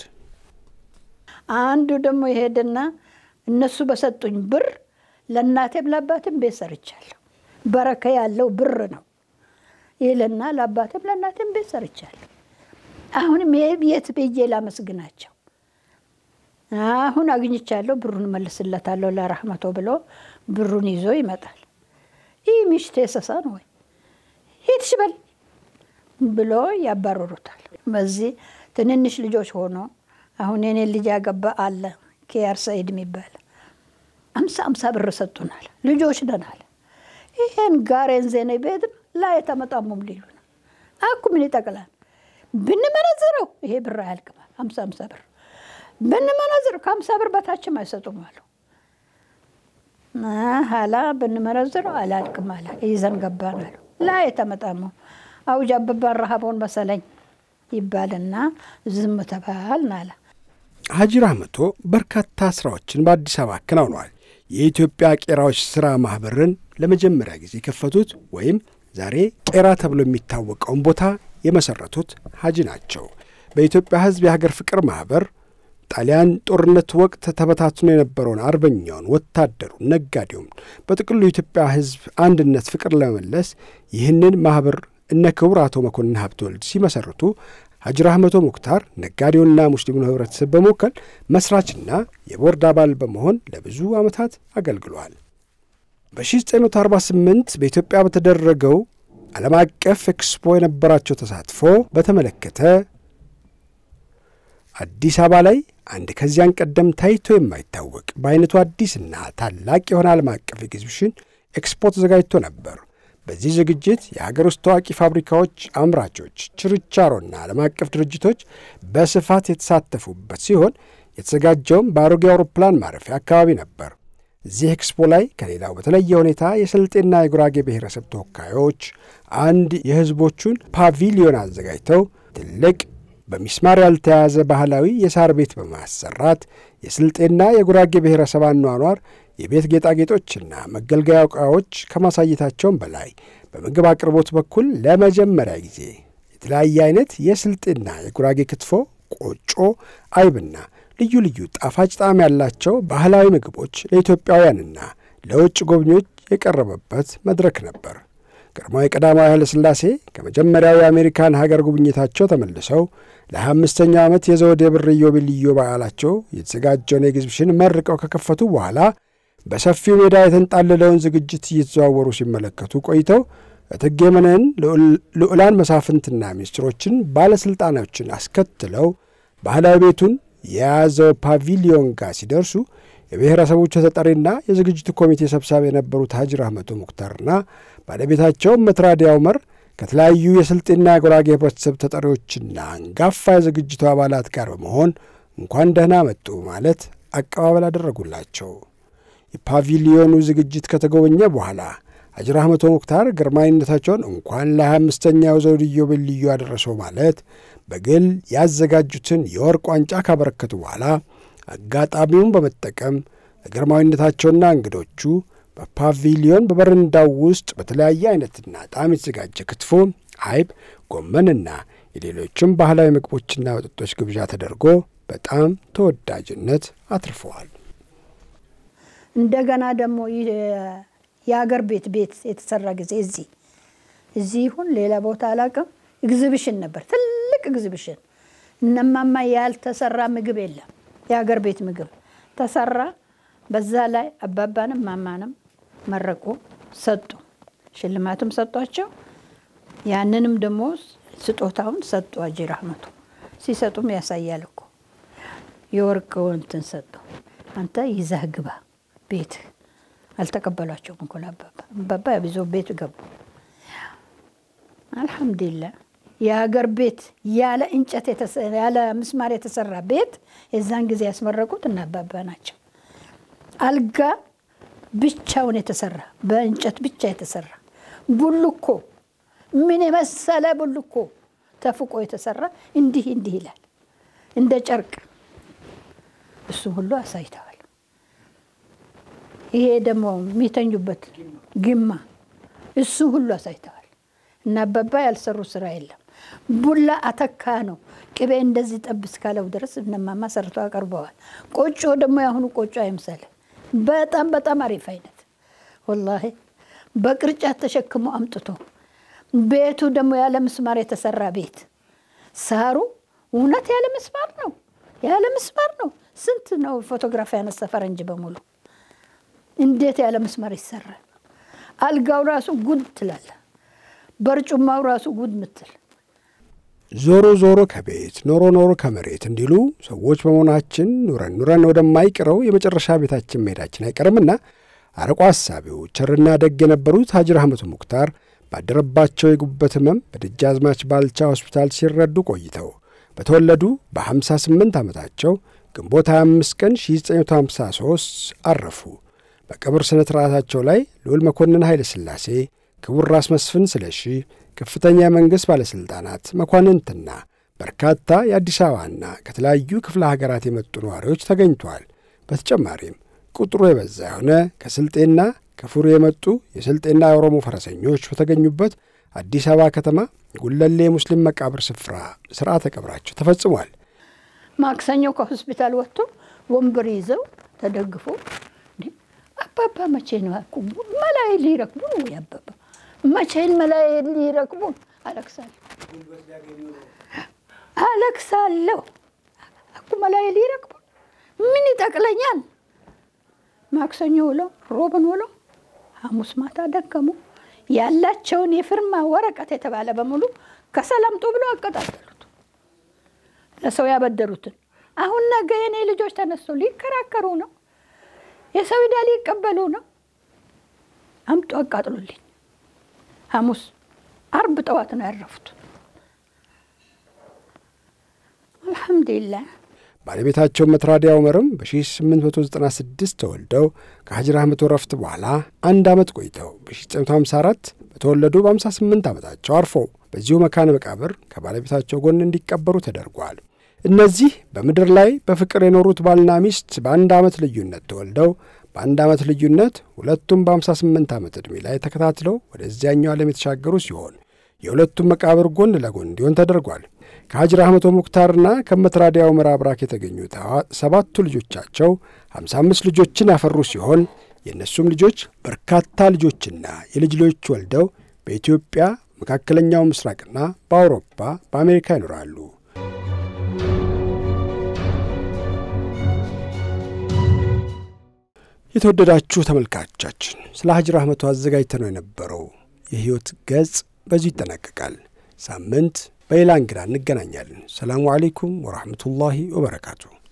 አንዱ ደግሞ ይሄድና እነሱ በሰጡኝ ብር ለእናቴም ለአባቴም ቤት ሰርቻለሁ። በረከ ያለው ብር ነው ይልና ለአባቴም ለእናቴም ቤት ሰርቻለሁ። አሁንም ይሄ የት ብዬ ላመስግናቸው? አሁን አግኝቻለሁ፣ ብሩን መልስለታለሁ ለራህመቶ ብሎ ብሩን ይዞ ይመጣል። ይህ ሚሽቴ ሰሳ ነው ወይ ሂድ ሽበል ብሎ ያባረሩታል። በዚህ ትንንሽ ልጆች ሆኖ አሁን የኔ ልጅ ያገባ አለ ኪያር ሰኢድ የሚባል አምሳ አምሳ ብር ሰጡናል። ልጆች ነን አለ። ይሄን ጋሬን ዜኔ ቤት ላይ ተመጣሙም ሊሉ ነው አኩ ምን ይጠቅላል ብንመነዝረው ይሄ ብር አያልቅማል። ሀምሳ ሀምሳ ብር ብንመነዝረው ከሀምሳ ብር በታችም አይሰጡም አሉ። ሀላ ብንመነዝረው አላልቅም አለ ይዘን ገባን አሉ። ላይ ተመጣሙ አውጅ አበባን ረሃቦን መሰለኝ ይባልና ዝም ተባልን አለ። ሀጂ ራህመቶ በርካታ ስራዎችን በአዲስ አበባ አከናውነዋል። የኢትዮጵያ ቄራዎች ሥራ ማኅበርን ለመጀመሪያ ጊዜ የከፈቱት ወይም ዛሬ ቄራ ተብሎ የሚታወቀውን ቦታ የመሠረቱት ሀጂ ናቸው። በኢትዮጵያ ሕዝብ የሀገር ፍቅር ማኅበር ጣሊያን ጦርነት ወቅት ተበታትኖ የነበረውን አርበኛውን፣ ወታደሩን፣ ነጋዴውም በጥቅሉ የኢትዮጵያ ሕዝብ አንድነት ፍቅር ለመመለስ ይህንን ማኅበር እነ ክቡር አቶ መኮንን ሀብተወልድ ሲመሰርቱ ሀጂ ራህመቶ ሙክታር ነጋዴውና ሙስሊሙን ህብረተሰብ በመወከል መስራችና የቦርድ አባል በመሆን ለብዙ ዓመታት አገልግሏል። በ1948 በኢትዮጵያ በተደረገው ዓለም አቀፍ ኤክስፖ የነበራቸው ተሳትፎ በተመለከተ አዲስ አበባ ላይ አንድ ከዚያን ቀደም ታይቶ የማይታወቅ በአይነቱ አዲስና ታላቅ የሆነ ዓለም አቀፍ ኤግዚቢሽን ኤክስፖ ተዘጋጅቶ ነበር። በዚህ ዝግጅት የሀገር ውስጥ ታዋቂ ፋብሪካዎች፣ አምራቾች፣ ችርቻሮና ዓለም አቀፍ ድርጅቶች በስፋት የተሳተፉበት ሲሆን የተዘጋጀውም በአሮጌ አውሮፕላን ማረፊያ አካባቢ ነበር። እዚህ ኤክስፖ ላይ ከሌላው በተለየ ሁኔታ የስልጤና የጉራጌ ብሔረሰብ ተወካዮች አንድ የህዝቦቹን ፓቪሊዮን አዘጋጅተው ትልቅ በሚስማር ያልተያዘ ባህላዊ የሳር ቤት በማሰራት የስልጤና የጉራጌ ብሔረሰብ አኗኗር የቤት ጌጣጌጦችና መገልገያ ዕቃዎች ከማሳየታቸውም በላይ በምግብ አቅርቦት በኩል ለመጀመሪያ ጊዜ የተለያየ አይነት የስልጤና የጉራጌ ክትፎ፣ ቆጮ፣ አይብና ልዩ ልዩ ጣፋጭ ጣዕም ያላቸው ባህላዊ ምግቦች ለኢትዮጵያውያንና ለውጭ ጎብኚዎች የቀረበበት መድረክ ነበር። ግርማዊ ቀዳማዊ ኃይለ ሥላሴ ከመጀመሪያው የአሜሪካን ሀገር ጉብኝታቸው ተመልሰው ለ25ኛው ዓመት የዘውድ የብር ኢዮቤልዩ በዓላቸው የተዘጋጀውን ኤግዚቢሽን መርቀው ከከፈቱ በኋላ በሰፊው ሜዳ የተንጣለለውን ዝግጅት እየተዘዋወሩ ሲመለከቱ ቆይተው እቴጌ መነን ልዑላን መሳፍንትና ሚኒስትሮችን፣ ባለሥልጣኖችን አስከትለው ባህላዊ ቤቱን የያዘው ፓቪሊዮን ጋር ሲደርሱ የብሔረሰቦቹ ተጠሪና የዝግጅቱ ኮሚቴ ሰብሳቢ የነበሩት ሀጂ ራህመቶ ሙክታርና ባለቤታቸው መትራዲ ዑመር ከተለያዩ የስልጤና የጉራጌ ህብረተሰብ ተጠሪዎችና አንጋፋ የዝግጅቱ አባላት ጋር በመሆን እንኳን ደህና መጡ ማለት አቀባበል አደረጉላቸው። የፓቪሊዮኑ ዝግጅት ከተጎበኘ በኋላ ሀጂ ራህመቶ ሙክታር ግርማዊነታቸውን እንኳን ለሃያ አምስተኛው ዘውድ ኢዮቤልዩ አደረሰው ማለት በግል ያዘጋጁትን የወርቅ ዋንጫ ካበረከቱ በኋላ አጋጣሚውን በመጠቀም ለግርማዊነታቸውና እንግዶቹ በፓቪሊዮን በበረንዳው ውስጥ በተለያየ አይነትና ጣዕም የተዘጋጀ ክትፎ፣ አይብ፣ ጎመንና የሌሎችም ባህላዊ ምግቦችና መጠጦች ግብዣ ተደርጎ በጣም ተወዳጅነት አትርፈዋል። እንደገና ደግሞ የአገር ቤት ቤት የተሰራ ጊዜ እዚህ እዚህ ይሁን ሌላ ቦታ አላውቅም፣ ኤግዚቢሽን ነበር፣ ትልቅ ኤግዚቢሽን። እነማማ ያልተሰራ ምግብ የለም። የአገር ቤት ምግብ ተሰራ። በዛ ላይ አባባንም ማማንም መረቁ፣ ሰጡ፣ ሽልማትም ሰጧቸው። ያንንም ደግሞ ስጦታውን ሰጡ። ሀጂ ራህመቶ ሲሰጡም ያሳያል እኮ የወርቅ እንትን ሰጡ። አንተ ይዘህ ግባ ቤት አልተቀበሏቸውም እኮ አባባ አባባ ብዙ ቤት ገቡ። አልሐምዱሊላህ የሀገር ቤት ያለ እንጨት ያለ ምስማር የተሰራ ቤት የዛን ጊዜ ያስመረቁት እና አባባ ናቸው። አልጋ ብቻውን የተሰራ በእንጨት ብቻ የተሰራ ቡልኮ ምን የመሰለ ቡልኮ ተፍቆ የተሰራ እንዲህ እንዲህ ይላል እንደ ጨርቅ እሱ ሁሉ አሳይተዋል። ይሄ ደግሞ የሚተኙበት ግማ እሱ ሁሉ አሳይተዋል። እና አባባ ያልሰሩ ስራ የለም። ቡላ አተካ ነው። ቅቤ እንደዚህ ጠብ እስካለው ድረስ እነማማ ሰርተው አቀርበዋል። ቆጮ ደግሞ የአሁኑ ቆጮ አይምሰል። በጣም በጣም አሪፍ አይነት ወላሂ በቅርጫት ተሸክሞ አምጥቶ ቤቱ ደግሞ ያለ ምስማር የተሰራ ቤት ሳሩ እውነት ያለ ምስማር ነው፣ ያለ ምስማር ነው። ስንት ነው ፎቶግራፍ ያነሳ ፈረንጅ በሙሉ እንዴት ያለ ምስማር ይሰራል? አልጋው ራሱ ጉድ ትላለ፣ በርጩማው ራሱ ጉድ ምትል። ዞሮ ዞሮ ከቤት ኖሮ ኖሮ ከመሬት እንዲሉ ሰዎች በመሆናችን ኑረን ኑረን ወደማይቀረው የመጨረሻ ቤታችን መሄዳችን አይቀርምና አርቆ አሳቢው ቸርና ደግ የነበሩት ሐጂ ረሕመቱ ሙክታር ባደረባቸው የጉበት ሕመም በደጃዝማች ባልቻ ሆስፒታል ሲረዱ ቆይተው በተወለዱ በ58 ዓመታቸው ግንቦት 25 ቀን 1953 አረፉ። በቀብር ሥነ ሥርዓታቸው ላይ ልዑል መኮንን ኃይለ ሥላሴ፣ ክቡር ራስ መስፍን ስለሺ፣ ከፍተኛ የመንግሥት ባለሥልጣናት፣ መኳንንትና በርካታ የአዲስ አበባና ከተለያዩ ክፍለ ሀገራት የመጡ ነዋሪዎች ተገኝተዋል። በተጨማሪም ቁጥሩ የበዛ የሆነ ከስልጤና ከፉሪ የመጡ የስልጤና የኦሮሞ ፈረሰኞች በተገኙበት አዲስ አበባ ከተማ ጉለሌ የሙስሊም መቃብር ስፍራ ሥርዓተ ቀብራቸው ተፈጽሟል። ማክሰኞ ከሆስፒታል ወጥቶ ወንበር ይዘው ተደግፎ አባባ መቼ ነው መላይ ሊረክቡ ነው ወይ አባባ መቼን መላይ ሊረክቡ አለቅሳለሁ አለቅሳለሁ አኩ መላይ ሊረክቡ ምን ይጠቅለኛል? ማክሰኞ ውሎ ሮብን ውሎ ሐሙስ ማታ ደከሙ። ያላቸውን የፊርማ ወረቀት የተባለ በሙሉ ከሰላምጡ ብሎ አቀጣጠሉት። ለሰው ያበደሩትን አሁን ነገ የኔ ልጆች ተነስቶ ሊከራከሩ ነው። የሰው ዕዳ ሊቀበሉ ነው። አምጡ አቃጥሉልኝ። ሐሙስ አርብ ጠዋት ነው ያረፉት። አልሐምዱሊላህ። ባለቤታቸው መትራዲያ ዑመርም በ1896 ተወልደው ከሐጂ ረሕመቱ ረፍት በኋላ አንድ ዓመት ቆይተው በ1954 በተወለዱ በ58 ዓመታቸው አርፈው በዚሁ መካነ መቃብር ከባለቤታቸው ጎን እንዲቀበሩ ተደርጓል። እነዚህ በምድር ላይ በፍቅር የኖሩት ባልና ሚስት በአንድ ዓመት ልዩነት ተወልደው በአንድ ዓመት ልዩነት ሁለቱም በ58 ዓመት ዕድሜ ላይ ተከታትለው ወደዚያኛው ዓለም የተሻገሩ ሲሆን የሁለቱም መቃብር ጎን ለጎን እንዲሆን ተደርጓል። ከሐጂ ረሕመቱ ሙክታርና ከመትራዲያ ዑመር አብራክ የተገኙት ሰባቱ ልጆቻቸው 55 ልጆችን ያፈሩ ሲሆን የእነሱም ልጆች በርካታ ልጆችና የልጅ ልጆች ወልደው በኢትዮጵያ መካከለኛው ምስራቅና በአውሮፓ በአሜሪካ ይኖራሉ። የተወደዳችሁ ተመልካቾቻችን ስለ ሐጂ ረሕመቱ አዘጋጅተነው የነበረው የሕይወት ገጽ በዚሁ ይጠናቀቃል። ሳምንት በሌላ እንግዳ እንገናኛለን። ሰላሙ አሌይኩም ወራህመቱላሂ ወበረካቱ።